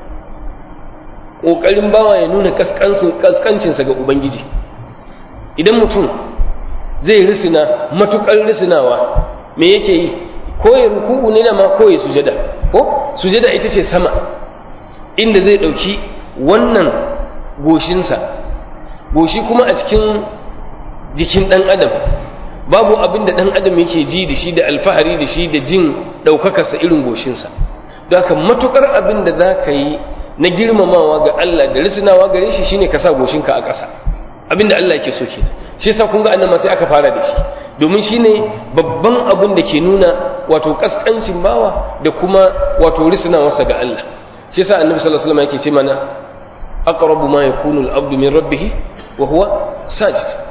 ƙoƙarin bawa ya nuna kaskancinsa ga ubangiji idan mutum zai risina matuƙar risinawa me yake yi ko ya ruku'u ne da ma ko ya sujada ko sujada ita ce sama inda zai ɗauki wannan goshinsa goshi kuma a cikin jikin ɗan adam babu abin da ɗan adam yake ji da shi da alfahari da shi da jin ɗaukakarsa irin goshinsa don haka matuƙar abin da za ka yi na girmamawa ga Allah da risinawa gare shi shine ka sa goshinka a ƙasa abin da Allah yake so ke shi yasa kun ga annan sai aka fara da shi domin shine babban abin da ke nuna wato kaskancin bawa da kuma wato risinawarsa ga Allah shi yasa annabi sallallahu alaihi wasallam yake ce mana aqrabu ma yakunu al-abdu min rabbih wa huwa sajid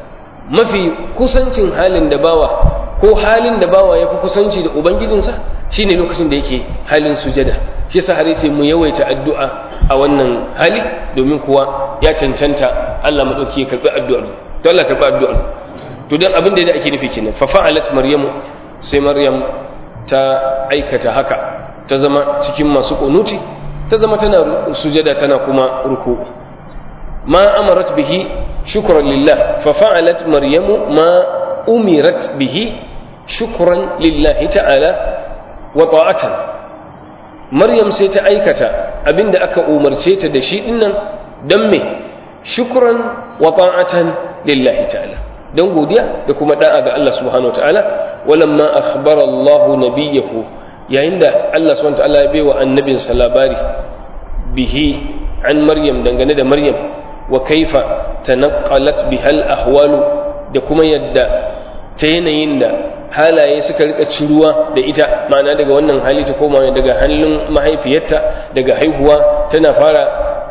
mafi kusancin halin da bawa ko halin da bawa ya fi kusanci da ubangijinsa shine lokacin da yake halin sujada shi yasa har yace mu yawaita addu'a a wannan hali domin kuwa ya cancanta Allah madauki ya karbi addu'ar to Allah karbi addu'ar to dan abin da ake nufi kenan fa fa'alat maryamu sai maryam ta aikata haka ta zama cikin masu kunuti ta zama tana sujada tana kuma ruku ma amarat bihi shukran lillah fa fa'alat maryamu ma umirat bihi shukran lillahi ta'ala wa ta'atan maryam sai ta aikata abinda aka umarce ta da shi dinnan dan me shukran wa ta'atan lillahi ta'ala dan godiya da kuma da'a ga Allah subhanahu wa ta'ala walamma akhbara Allah nabiyahu yayin da Allah subhanahu wa ta'ala ya bai wa annabinsa labari bihi an maryam dangane da maryam wa kaifa tanaqqalat bihal ahwalu da kuma yadda ta yanayin da halaye suka rika ciruwa da ita ma'ana daga wannan hali ta koma daga hannun mahaifiyarta daga haihuwa tana fara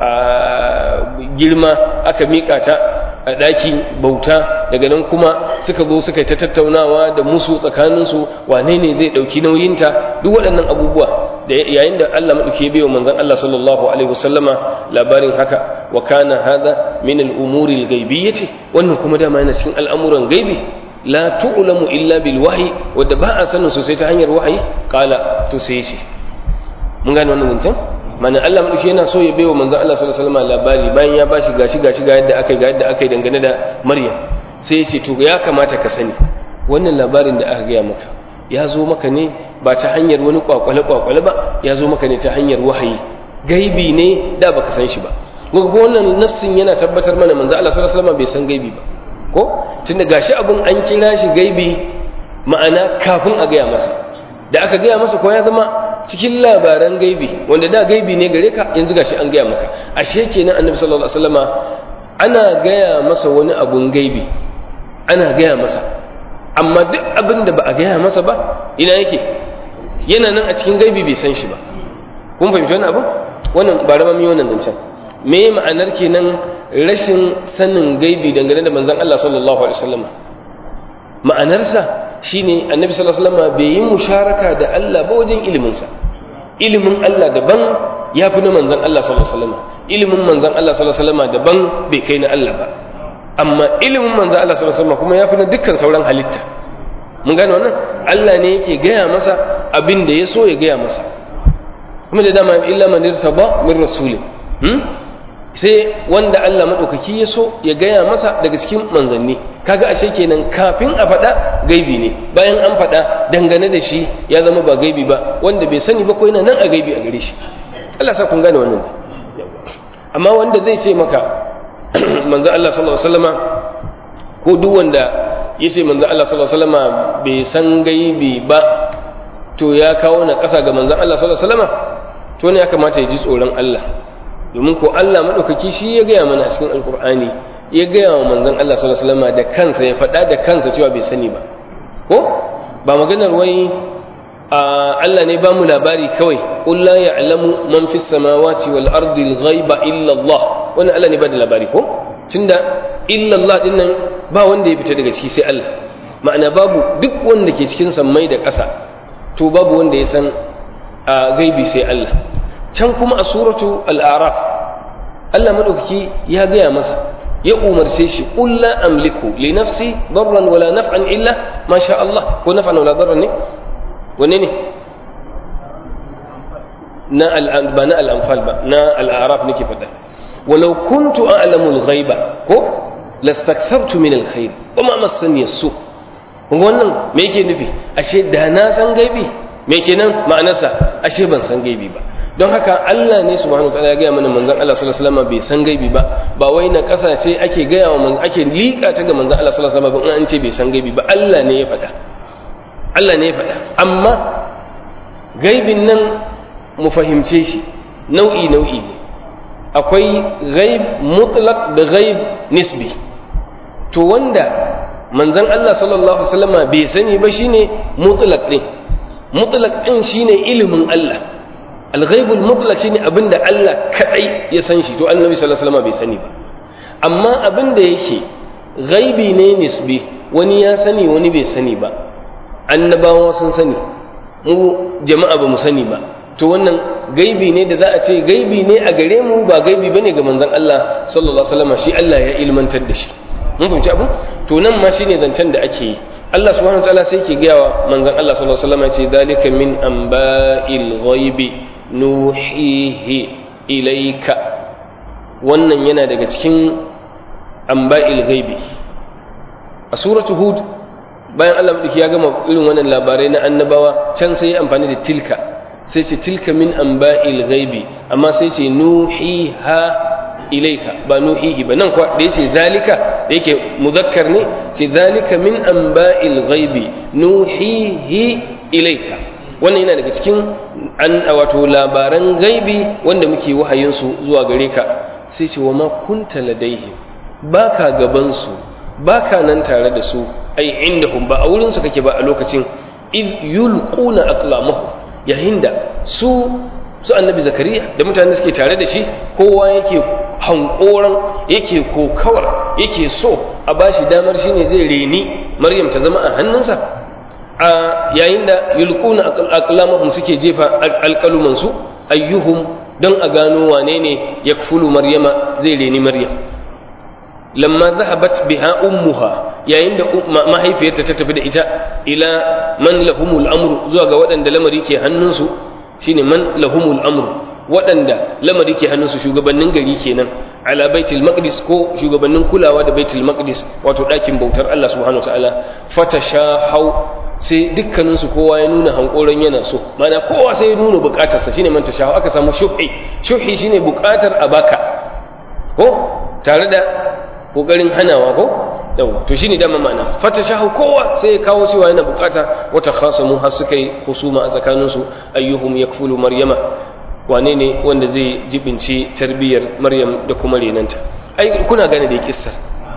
girma aka miƙa ta a ɗakin bauta daga nan kuma suka zo suka ta tattaunawa da musu tsakaninsu wane ne zai ɗauki nauyinta duk waɗannan abubuwa da yayin da Allah maɗauki ya wa manzon Allah sallallahu alaihi wasallama labarin haka wa kana hadha min al-umuri al-ghaibiyyati wannan kuma dama yana cikin al'amuran gaibi la tu'lamu illa bil wahyi wadda ba a sanin sosai ta hanyar wahayi kala to sai ce mun gane wannan zancen mana Allah madauki yana so ya baiwa manzon Allah sallallahu alaihi wasallam labari bayan ya bashi gashi gashi ga yadda akai ga yadda akai dangane da Maryam sai ya ce to ya kamata ka sani wannan labarin da aka gaya maka ya zo maka ne ba ta hanyar wani kwakwale kwakwale ba ya zo maka ne ta hanyar wahayi gaibi ne da baka san shi ba ko wannan nassin yana tabbatar mana manzon Allah sallallahu alaihi wasallam bai san gaibi ba ko tunda gashi abun an kira shi gaibi ma'ana kafin a gaya masa da aka gaya masa ko ya zama cikin labaran gaibi wanda da gaibi ne gare ka yanzu gashi an gaya maka ashe kenan annabi sallallahu alaihi wasallama ana gaya masa wani abun gaibi ana gaya masa amma duk abin da ba a gaya masa ba ina yake yana nan a cikin gaibi bai san shi ba kun fahimci wannan abu wannan ba ramami wannan zancen me ma'anar kenan rashin sanin gaibi dangane da manzon Allah sallallahu alaihi wasallam ma'anarsa shine annabi sallallahu alaihi wasallam bai yi musharaka da Allah ba wajen ilimin sa ilimin Allah daban ya fi na manzon Allah sallallahu alaihi wasallam ilimin manzon Allah sallallahu alaihi wasallam daban bai kai na Allah ba amma ilimin manzon Allah sallallahu alaihi wasallam kuma ya fi na dukkan sauran halitta mun gane wannan Allah ne yake gaya masa abin da ya so ya gaya masa kuma da dama illa man irtaba min rasulin sai wanda Allah maɗaukaki ya so ya gaya masa daga cikin manzanni kaga ashe kenan kafin a faɗa gaibi ne bayan an faɗa dangane da shi ya zama ba gaibi ba wanda bai sani ba ko yana nan a gaibi a gare shi Allah sa kun gane wannan amma wanda zai ce maka manzo Allah sallallahu alaihi wasallama ko duk wanda ya ce manzo Allah sallallahu alaihi wasallama bai san gaibi ba to ya kawo na ƙasa ga manzon Allah sallallahu alaihi wasallama to ne ya kamata ya ji tsoron Allah domin ko Allah maɗaukaki shi ya gaya mana a cikin alkur'ani ya gaya wa manzon Allah sallallahu alaihi wasallam da kansa ya faɗa da kansa cewa bai sani ba ko ba maganar wai Allah ne ba mu labari kawai qul la ya'lamu man fis samawati wal ardi al ghaiba illa Allah wannan Allah ne ba da labari ko tunda illa Allah din nan ba wanda ya fita daga ciki sai Allah ma'ana babu duk wanda ke cikin sammai da ƙasa to babu wanda ya san gaibi sai Allah can kuma a suratu al'araf Allah maɗaukaki ya gaya masa ya umarce shi qul la amliku li nafsi darran wala naf'an illa ma sha Allah ko naf'an wala darran ne wanne ne na al'an ba na al'anfal ba na al'araf nake faɗa walau kuntu a'lamu al-ghaiba ko lastakthartu min al-khair wa ma massani as-su wannan me yake nufi ashe da na san gaibi me kenan ma'anarsa ashe ban san gaibi ba don haka Allah ne subhanahu wataala ya gaya mana manzon Allah sallallahu alaihi wasallam bai san gaibi ba ba wai na kasa ce ake gaya wa manzon ake liƙa ta ga manzon Allah sallallahu alaihi wasallam in an ce bai san gaibi ba Allah ne ya faɗa Allah ne ya faɗa amma gaibin nan mu fahimce shi nau'i nau'i ne akwai ghaib mutlaq da ghaib nisbi to wanda manzon Allah sallallahu alaihi wasallam bai sani ba shine mutlaq din mutlaq din shine ilimin Allah alghaibul mutlaq shine abinda Allah kadai ya san shi to annabi sallallahu alaihi wasallam bai sani ba amma abinda yake gaibi ne nisbi wani ya sani wani bai sani ba annabawa sun sani mu jama'a ba mu sani ba to wannan gaibi ne da za a ce gaibi ne a gare mu ba gaibi bane ga manzon Allah sallallahu alaihi wasallam shi Allah ya ilmantar da shi mun fahimci abu to nan ma shine zancen da ake yi Allah subhanahu wataala sai ke gaya wa manzon Allah sallallahu alaihi wasallam ya ce zalika min amba'il ghaibi nuhihi ilayka wannan yana daga cikin amba'il ghaibi a suratu hud bayan Allah madauki ya gama irin wannan labarai na annabawa can sai ya amfani da tilka sai ce tilka min amba'il ghaibi amma sai ce nuhiha ilaika ba nuhihi ba nan kuwa da yace zalika da yake muzakkar ne ce zalika min amba'il ghaibi nuhihi ilaika wannan yana daga cikin an wato labaran gaibi wanda muke wahayin su zuwa gare ka sai ce wa ma kunta ladaihim baka gaban su baka nan tare da su ai indahum ba a wurin su kake ba a lokacin id yulquna aqlamuhum yayin da su su annabi zakariya da mutane suke tare da shi kowa yake hankoran yake kokawar yake so a bashi damar shine zai reni maryam ta zama a hannunsa a yayin da yulquna aqlamahum suke jefa alqaluman su ayyuhum don a gano wane ne yakfulu maryama zai reni maryam lamma zahabat biha ummuha yayin da mahaifiyarta ta tafi da ita ila man lahumul amru zuwa ga waɗanda lamari ke hannunsu shine man lahumul amru waɗanda lamari ke hannunsu shugabannin gari kenan ala baitul maqdis ko shugabannin kulawa da baitul maqdis wato ɗakin bautar Allah subhanahu wataala fatashahau sai dukkaninsu kowa ya nuna hankoron yana so mana kowa sai ya nuna bukatarsa shine man tashahu aka samu shuhi shuhi shine bukatar a baka ko tare da kokarin hanawa ko yawa to shine dama ma'ana fatashahu kowa sai ya kawo cewa yana bukata wata khasamu har suka yi husuma a tsakaninsu ayyuhum yakfulu maryama wane ne wanda zai jibinci tarbiyyar maryam da kuma renanta ai kuna gane da kissar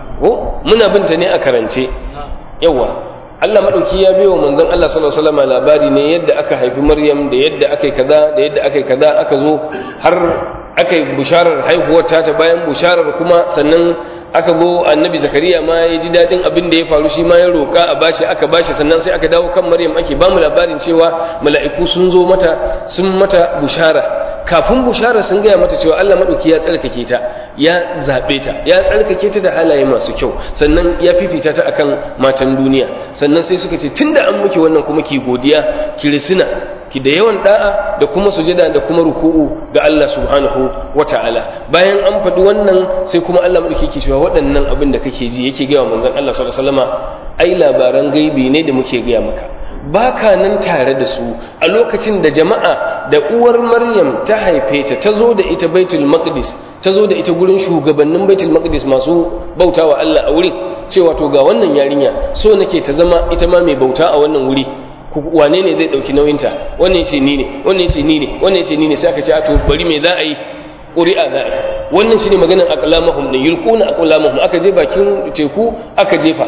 ko muna binta ne a karance yawa Allah madauki ya biyo manzon Allah sallallahu alaihi wasallam labari ne yadda aka haifi maryam da yadda aka yi kaza da yadda aka yi kaza aka zo har aka yi busharar haihuwar ta bayan busharar kuma sannan aka zo annabi zakariya ma ya ji daɗin abin da ya faru shi ma ya roƙa a bashi aka bashi sannan sai aka dawo kan maryam ake ba mu labarin cewa mala'iku sun zo mata sun mata bushara kafin bushara sun gaya mata cewa Allah madauki ya tsarkake ta ya zaɓe ta ya tsarkake ta da halaye masu kyau sannan ya fifita ta akan matan duniya sannan sai suka ce tunda an muke wannan kuma ki godiya ki risina ki da yawan da'a da kuma sujada da kuma ruku'u ga Allah subhanahu wata'ala bayan an faɗi wannan sai kuma Allah madauki ke cewa waɗannan abin da kake ji yake gaya wa manzon Allah sallallahu alaihi wasallama ai labaran gaibi ne da muke gaya maka baka nan tare da su a lokacin da jama'a da uwar Maryam ta haife ta ta zo da ita Baitul Maqdis ta zo da ita gurin shugabannin Baitul Maqdis masu bautawa Allah a wurin cewa to ga wannan yarinya so nake ta zama ita ma mai bauta a wannan wuri wane ne zai dauki nauyinta wannan ce ni ne wannan ce ni ne wannan ce ni ne sai aka ce a to bari me za a yi ƙuri'a za a yi wannan shine maganar aqlamahum ne yulquna aqlamahum aka je bakin teku aka jefa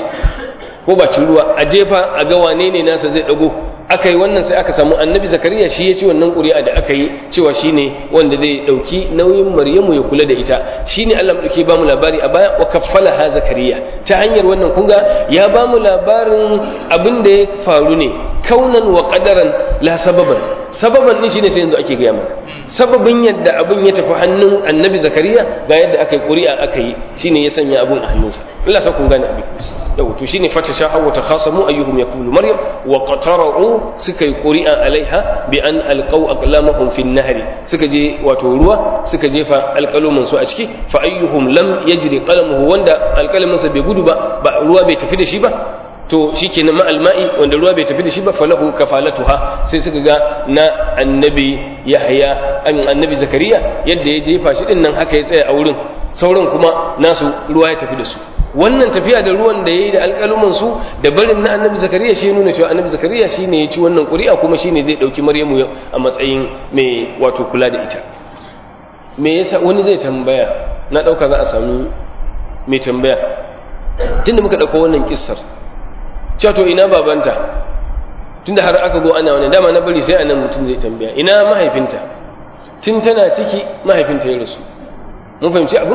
ko bakin ruwa a jefa a ga wane ne nasa zai dago aka yi wannan sai aka samu annabi zakariya shi ya ci wannan ƙuri'a da aka yi cewa shine wanda zai ɗauki nauyin maryamu ya kula da ita shine Allah madauki ba mu labari a baya wa kaffala ha zakariya ta hanyar wannan kun ga ya ba mu labarin abin da ya faru ne kaunan wa qadaran la sababan sababan din shine sai yanzu ake gaya mana sababin yadda abin ya tafi hannun annabi zakariya ga yadda aka yi ƙuri'a aka yi shine ya sanya abin a hannunsa Allah sa kun gane abin yau to shine fata sha hawa takhasamu ayyuhum yakulu maryam wa qatara'u suka yi quri'a alaiha bi an alqaw aqlamahum fi nahri suka je wato ruwa suka jefa alqalumin su a ciki fa ayyuhum lam yajri qalamuhu wanda alqalamin sa bai gudu ba ba ruwa bai tafi da shi ba to shikenan ma alma'i wanda ruwa bai tafi da shi ba falahu kafalatuha sai suka ga na annabi yahya annabi zakariya yadda ya jefa shi din nan haka ya tsaya a wurin sauran kuma nasu ruwa ya tafi da su wannan tafiya da ruwan da ya yi da alƙaluman su da barin na annabi zakariya shi nuna cewa annabi zakariya shi ne ya ci wannan ƙuri'a kuma shi ne zai ɗauki maryamu a matsayin mai wato kula da ita me yasa wani zai tambaya na ɗauka za a samu mai tambaya tunda muka ɗauko wannan kissar cewa to ina babanta tunda har aka zo ana wani dama na bari sai anan mutum zai tambaya ina mahaifinta tun tana ciki mahaifinta ya rasu mun fahimci abin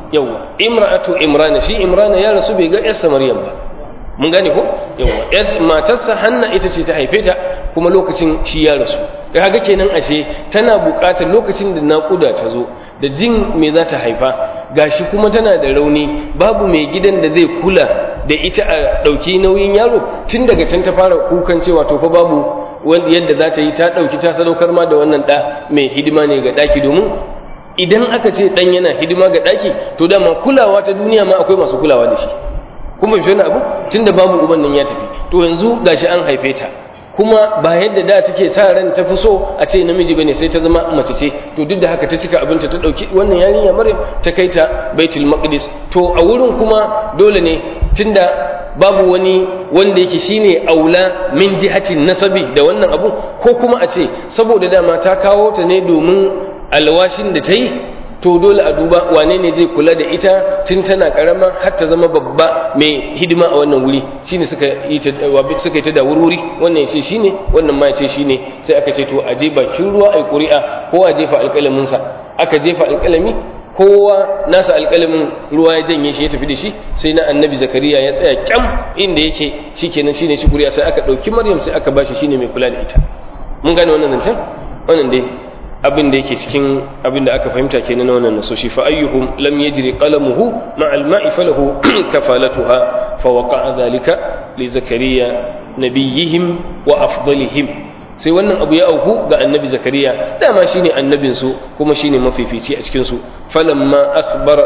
yawa imra'atu imrana shi imrana ya rasu bai ga yarsa maryam ba mun gane ko yawa yar matarsa hanna ita ce ta haife ta kuma lokacin shi ya rasu da haka kenan ashe tana buƙatar lokacin da naƙuda ta zo da jin me za ta haifa gashi kuma tana da rauni babu mai gidan da zai kula da ita a ɗauki nauyin yaro tun daga can ta fara kukan cewa to fa babu yadda za ta yi ta ɗauki ta sadaukar ma da wannan ɗa mai hidima ne ga ɗaki domin idan aka ce ɗan yana hidima ga ɗaki to dama kulawa ta duniya ma akwai masu kulawa da shi kuma fi wani abu tun da babu uban nan ya tafi to yanzu gashi an haife ta kuma ba yadda da take sa ran ta fi so a ce namiji bane sai ta zama mace ce to duk da haka ta cika abinta ta dauki wannan yarinya Maryam ta kai ta Baitul Maqdis to a wurin kuma dole ne tunda babu wani wanda yake shine aula min jihatin nasabi da wannan abu ko kuma a ce saboda dama ta kawo ta ne domin alwashin da ta yi to dole a duba wane ne zai kula da ita tun tana karama har ta zama babba mai hidima a wannan wuri shine suka yi ta suka yi ta da wurwuri wannan ya ce shine wannan ma ya ce shine sai aka ce to a je bakin ruwa ai ƙuri'a ko a jefa alƙalamin sa aka jefa alƙalami kowa nasa alƙalamin ruwa ya janye shi ya tafi da shi sai na annabi zakariya ya tsaya kyam inda yake shikenan shine shi ƙuri'a sai aka ɗauki maryam sai aka bashi shine mai kula da ita mun gane wannan zancen wannan dai abin da yake cikin abin da aka fahimta kenan na wannan nasoshi fa ayyuhum lam yajri qalamuhu ma al-ma'i falahu kafalatuha fa waqa'a dhalika li zakariya nabiyihim wa afdalihim sai wannan abu ya auku ga annabi zakariya dama shine annabin su kuma shine mafifici a cikin su falamma akhbar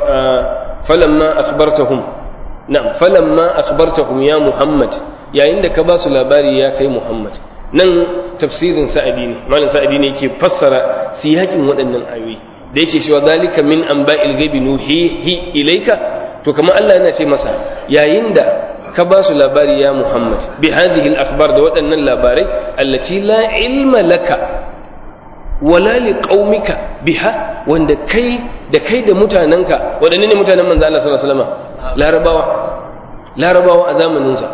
falamma akhbartahum na'am falamma akhbartahum ya muhammad yayin da ka ba su labari ya kai muhammad nan tafsirin sa'adi ne malam sa'adi ne yake fassara siyakin waɗannan ayoyi da yake cewa zalika min anba'il ghaibi nuhihi ilayka to kamar Allah yana ce masa yayin da ka ba su labari ya Muhammad bi hadhihi al-akhbar da waɗannan labarai allati la ilma laka wala li qaumika biha wanda kai da kai da mutananka waɗanne ne mutanen manzo Allah sallallahu alaihi wasallam larabawa larabawa a zamanin sa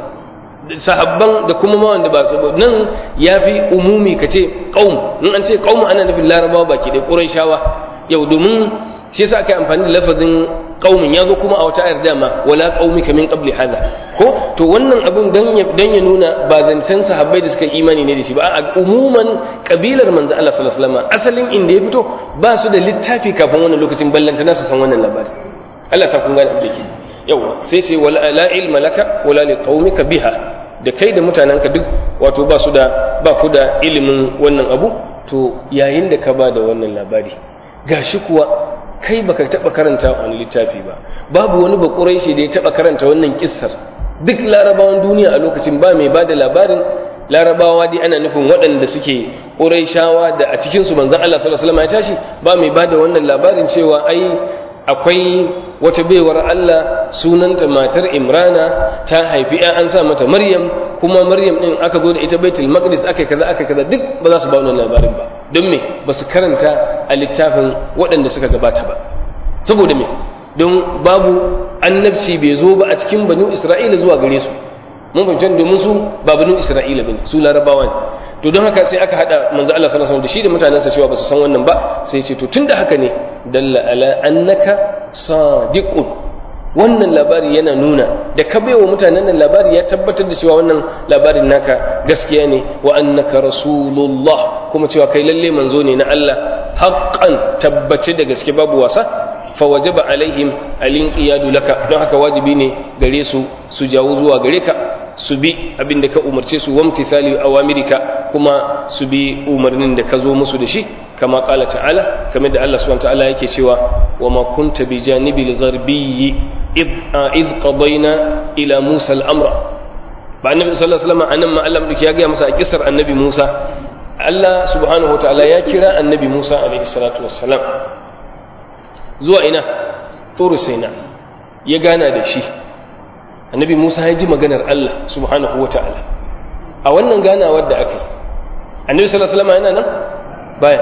sahabban da kuma ma wanda ba su nan ya fi umumi ka ce ƙaum in an ce ƙaum ana nufin larabawa baki da ƙurayshawa yau domin shi yasa aka yi amfani da lafazin ƙaumin ya zo kuma a wata ayar dama wala ƙaumi ka min qabli hada ko to wannan abun dan ya dan ya nuna ba zancen sahabbai da suka imani ne da shi ba a umuman kabilar manzo Allah sallallahu alaihi wasallam asalin inda ya fito ba su da littafi kafin wannan lokacin ballanta na su san wannan labari Allah ta kun gane abin da ke yawa sai sai wala la ilma laka wala li qaumika biha da kai da mutanenka duk wato ba su da ba ku da ilimin wannan abu to yayin da ka ba da wannan labari gashi kuwa kai baka taba karanta wani littafi ba babu wani bakurai da ya taba karanta wannan kissar duk larabawan duniya a lokacin ba mai bada labarin larabawa dai ana nufin waɗanda suke ƙuraishawa da a cikinsu manzon Allah sallallahu alaihi wasallam ya tashi ba mai bada wannan labarin cewa ai akwai wata baiwar Allah sunanta matar Imrana ta haifi ya an sa mata Maryam kuma Maryam din aka zo da ita Baitul Maqdis aka kaza aka kaza duk ba za su ba wannan labarin ba don me ba su karanta a littafin waɗanda suka gabata ba saboda me don babu annabci bai zo ba a cikin banu Isra'ila zuwa gare su mun fahimci domin su ba banu Isra'ila bane su Larabawa ne to don haka sai aka hada manzo Allah sallallahu alaihi wasallam da shi da mutanensa cewa ba su san wannan ba sai ce to tunda haka ne dalla ala annaka sadiqun wannan labari yana nuna da ka baiwa mutanen nan labari ya tabbatar da cewa wannan labarin naka gaskiya ne wa annaka rasulullah kuma cewa kai lalle manzo ne na Allah haqqan tabbace da gaske babu wasa fa wajaba alaihim alinqiyadu laka don haka wajibi ne gare su su jawo zuwa gare ka su bi abin da ka umarce su wamtithali awamirika kuma su bi umarnin da ka zo musu da shi kama kala ta'ala kamar da Allah subhanahu ta'ala yake cewa wa ma kunta bi janibil gharbiyyi id id qadayna ila Musa al-amra ba annabi sallallahu alaihi wasallam anan ma Allah ya ga masa a kisar annabi Musa Allah subhanahu ta'ala ya kira annabi Musa alaihi salatu wassalam zuwa ina turu saina ya gana da shi annabi Musa ya ji maganar Allah subhanahu wa ta'ala a wannan ganawar da aka yi annabi sallallahu alaihi wasallam yana nan baya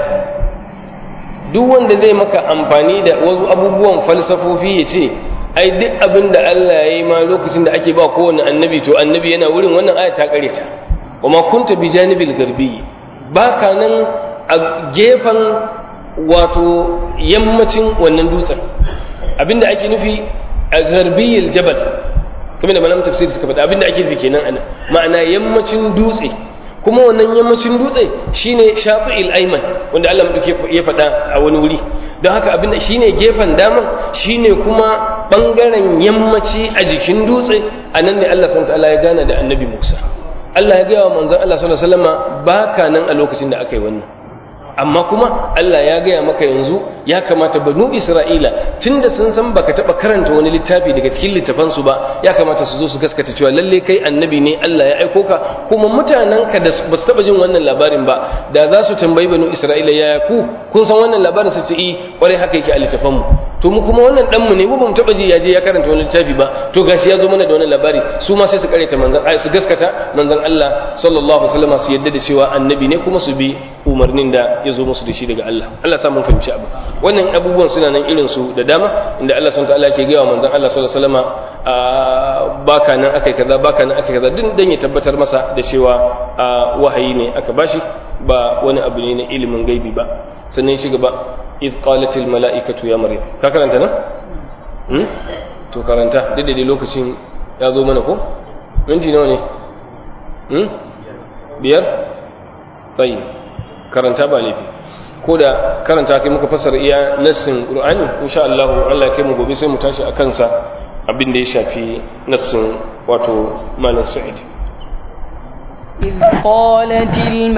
duk wanda zai maka amfani da wasu abubuwan falsafofi ya ce ai duk abin da Allah ya yi ma lokacin da ake ba kowane annabi to annabi yana wurin wannan aya ta kare ta wa ma kunta bi janibil garbi baka nan a gefen wato yammacin wannan dutsen abinda ake nufi a garbiyil jabal kamar da malamin tafsir suka faɗa abinda ake nufi kenan ana ma'ana yammacin dutse kuma wannan yammacin dutse shine shafi'il ayman wanda Allah madauke ya faɗa a wani wuri don haka abinda shine gefen daman shine kuma bangaren yammaci a jikin dutse a nan ne Allah subhanahu ta'ala ya gana da annabi Musa Allah ya gaya wa manzon Allah sallallahu alaihi wasallama baka nan a lokacin da aka yi wannan amma kuma Allah ya gaya maka yanzu ya kamata banu Isra'ila tunda sun san baka taba karanta wani littafi daga cikin littafansu ba ya kamata su zo su gaskata cewa lalle kai annabi ne Allah ya aiko ka kuma mutanen ka da ba su taba jin wannan labarin ba da za su tambayi banu Isra'ila ya ku kun san wannan labarin su ce eh kwarai haka yake a littafanmu to mu kuma wannan dan mu ne mu ba mu taba ji ya je ya karanta wani littafi ba to gashi ya zo mana da wannan labari su ma sai su karanta manzon ai su gaskata manzon Allah sallallahu alaihi wasallam su yadda da cewa annabi ne kuma su bi umarnin da ya zo musu da shi daga Allah Allah sa mun fahimci abu wannan abubuwan suna nan irin su da dama inda Allah subhanahu wataala ke gaya wa manzon Allah sallallahu alaihi wasallam baka nan akai kaza baka nan akai kaza din dan ya tabbatar masa da cewa wahayi ne aka bashi ba wani abu ne na ilimin gaibi ba sannan shi gaba idh qalatil mala'ikatu ya maryam ka karanta nan hmm? to karanta duk da lokacin ya zo mana ko minti nawa ne hmm? biyar tsayi karanta ba laifi ko da karanta kai muka fassara iya nassin qur'ani insha Allah Allah ya kai mu gobe sai mu tashi akan sa abin da ya shafi nassin wato malam sa'id إذ قالت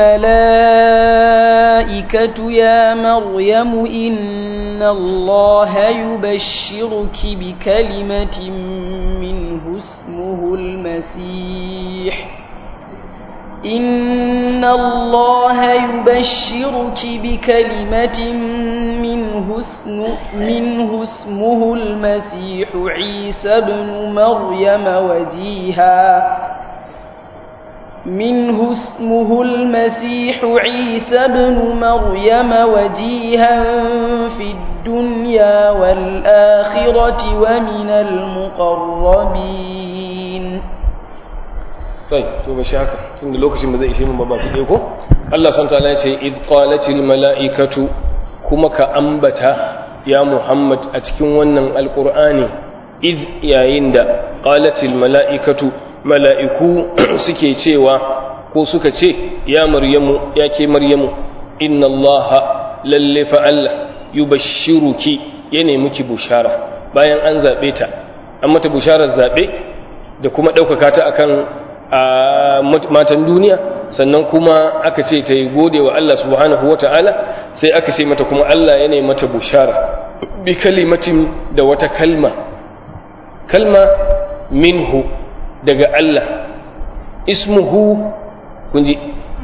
الملائكة يا مريم إن الله يبشرك بكلمة منه اسمه المسيح إن الله يبشرك بكلمة منه, اسم منه اسمه المسيح عيسى بن مريم وجيها منه اسمه المسيح عيسى بن مريم وجيها في الدنيا والآخرة ومن المقربين طيب to ba shi haka tun da lokacin ba zai ishe mun ba ba ku ko Allah subhanahu ta'ala ya ce id qalatil mala'ikatu kuma ka ambata ya Muhammad a cikin wannan alqur'ani id yayin da qalatil mala'ikatu mala'iku suke cewa ko suka ce ya maryamu ya ke maryamu inna allaha lalle fa Allah yubashshiruki ya nemi ki bushara bayan an zabe ta an mata busharar zabe da kuma ɗaukaka ta akan matan duniya sannan kuma aka ce ta yi gode wa Allah subhanahu wa ta'ala sai aka ce mata kuma Allah ya nemi mata bushara bi kalimatin da wata kalma kalma minhu daga Allah ismuhu kunji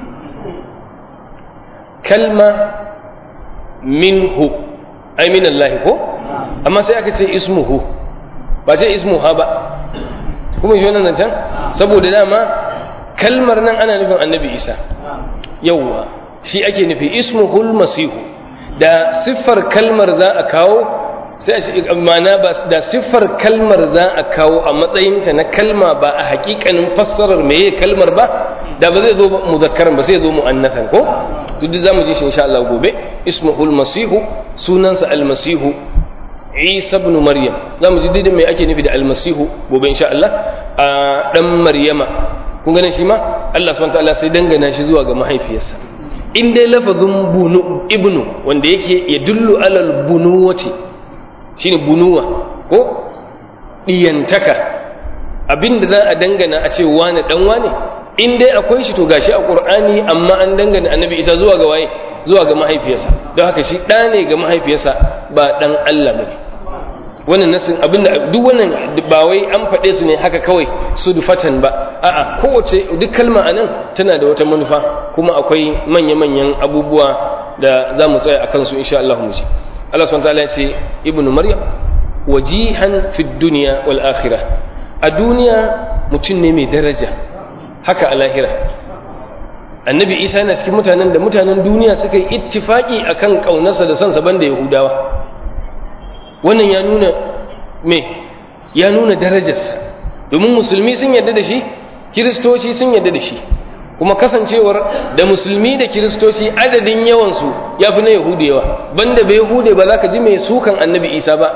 kalma minhu ai min Allah ko amma sai aka ce ismuhu ba ce ismuha ba kuma shi wannan can saboda dama kalmar nan ana nufin annabi isa yauwa shi ake nufi ismuhul masihu da siffar kalmar za a kawo sai a ce ma'ana ba da siffar kalmar za a kawo a matsayinta na kalma ba a hakikanin fassarar meye kalmar ba da ba zai zo muzakkaran ba sai zo mu'annathan ko to duk zamu ji shi insha Allah gobe ismuhul masihu sunansa almasihu Isa ibn Maryam zamu ji didin me ake nufi da almasihu gobe insha Allah a dan Maryama kun ganin shi ma Allah subhanahu wa ta'ala sai dangana shi zuwa ga mahaifiyarsa in dai lafazin bunu ibnu wanda yake ya dullu alal bunuwati shine bunuwa ko diyantaka abinda za a dangana a ce wane dan wane in dai akwai shi to gashi a qur'ani amma an dangana annabi isa zuwa ga waye zuwa ga mahaifiyarsa don haka shi ɗa ne ga mahaifiyarsa ba ɗan Allah bane wannan nasin abinda duk wannan ba wai an faɗe su ne haka kawai su dufatan ba a'a kowace duk kalma anan tana da wata manufa kuma akwai manya-manyan abubuwa da za mu tsaya a kansu insha Allah mu ji Allah subhanahu wa ta'ala ya ce ibnu maryam wajihan fid dunya wal akhirah a duniya mutum ne mai daraja haka a lahira annabi isa yana cikin mutanen da mutanen duniya suka yi ittifaki akan kaunarsa da sansa banda yahudawa wannan ya nuna me ya nuna darajarsa domin musulmi sun yarda da shi kiristoci sun yarda da shi kuma kasancewar da musulmi da kiristoci adadin yawansu ya fi na yahudu yawa banda bai yahude ba za ka ji mai sukan annabi isa ba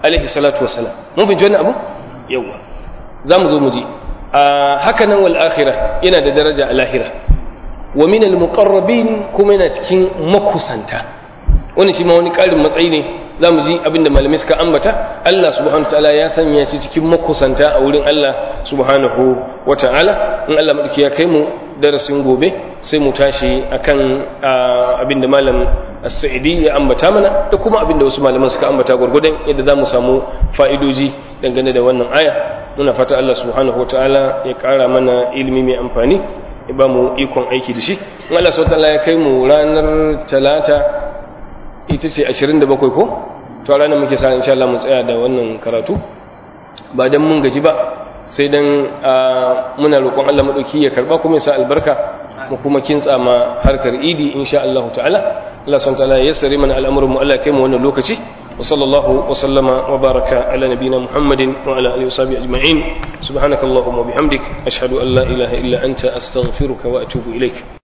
alaihi salatu wassalam mun fahimci wannan abu yawa za mu zo mu ji a haka nan wal akhirah yana da daraja a lahira wa min al muqarrabin kuma yana cikin makusanta wani shi ma wani ƙarin matsayi ne za mu ji abinda malamai suka ambata Allah subhanahu ta'ala ya sanya shi cikin makusanta a wurin Allah subhanahu wa ta'ala in Allah madauki ya kai mu darasin gobe sai mu tashi akan abinda malam as-sa'idi ya ambata mana da kuma abinda wasu malaman suka ambata gurgudan yadda za mu samu fa'idoji dangane da wannan aya muna fata Allah subhanahu wa ta'ala ya ƙara mana ilimi mai amfani ya ba mu ikon aiki da shi in Allah subhanahu wa ta'ala ya kai mu ranar talata ita ce 27 ko to a ranar muke sa insha Allah mu tsaya da wannan karatu ba dan mun gaji ba sai dan muna roƙon Allah madauki ya karba kuma ya sa albarka mu kuma kintsa ma harkar idi insha Allah ta'ala Allah subhanahu ta'ala ya yassare mana al'amuran mu Allah kai mu wannan lokaci wa sallallahu wa sallama wa baraka ala nabina Muhammadin wa ala alihi wa sahbihi ajma'in subhanakallahumma wa bihamdik ashhadu an la ilaha illa anta astaghfiruka wa atubu ilaik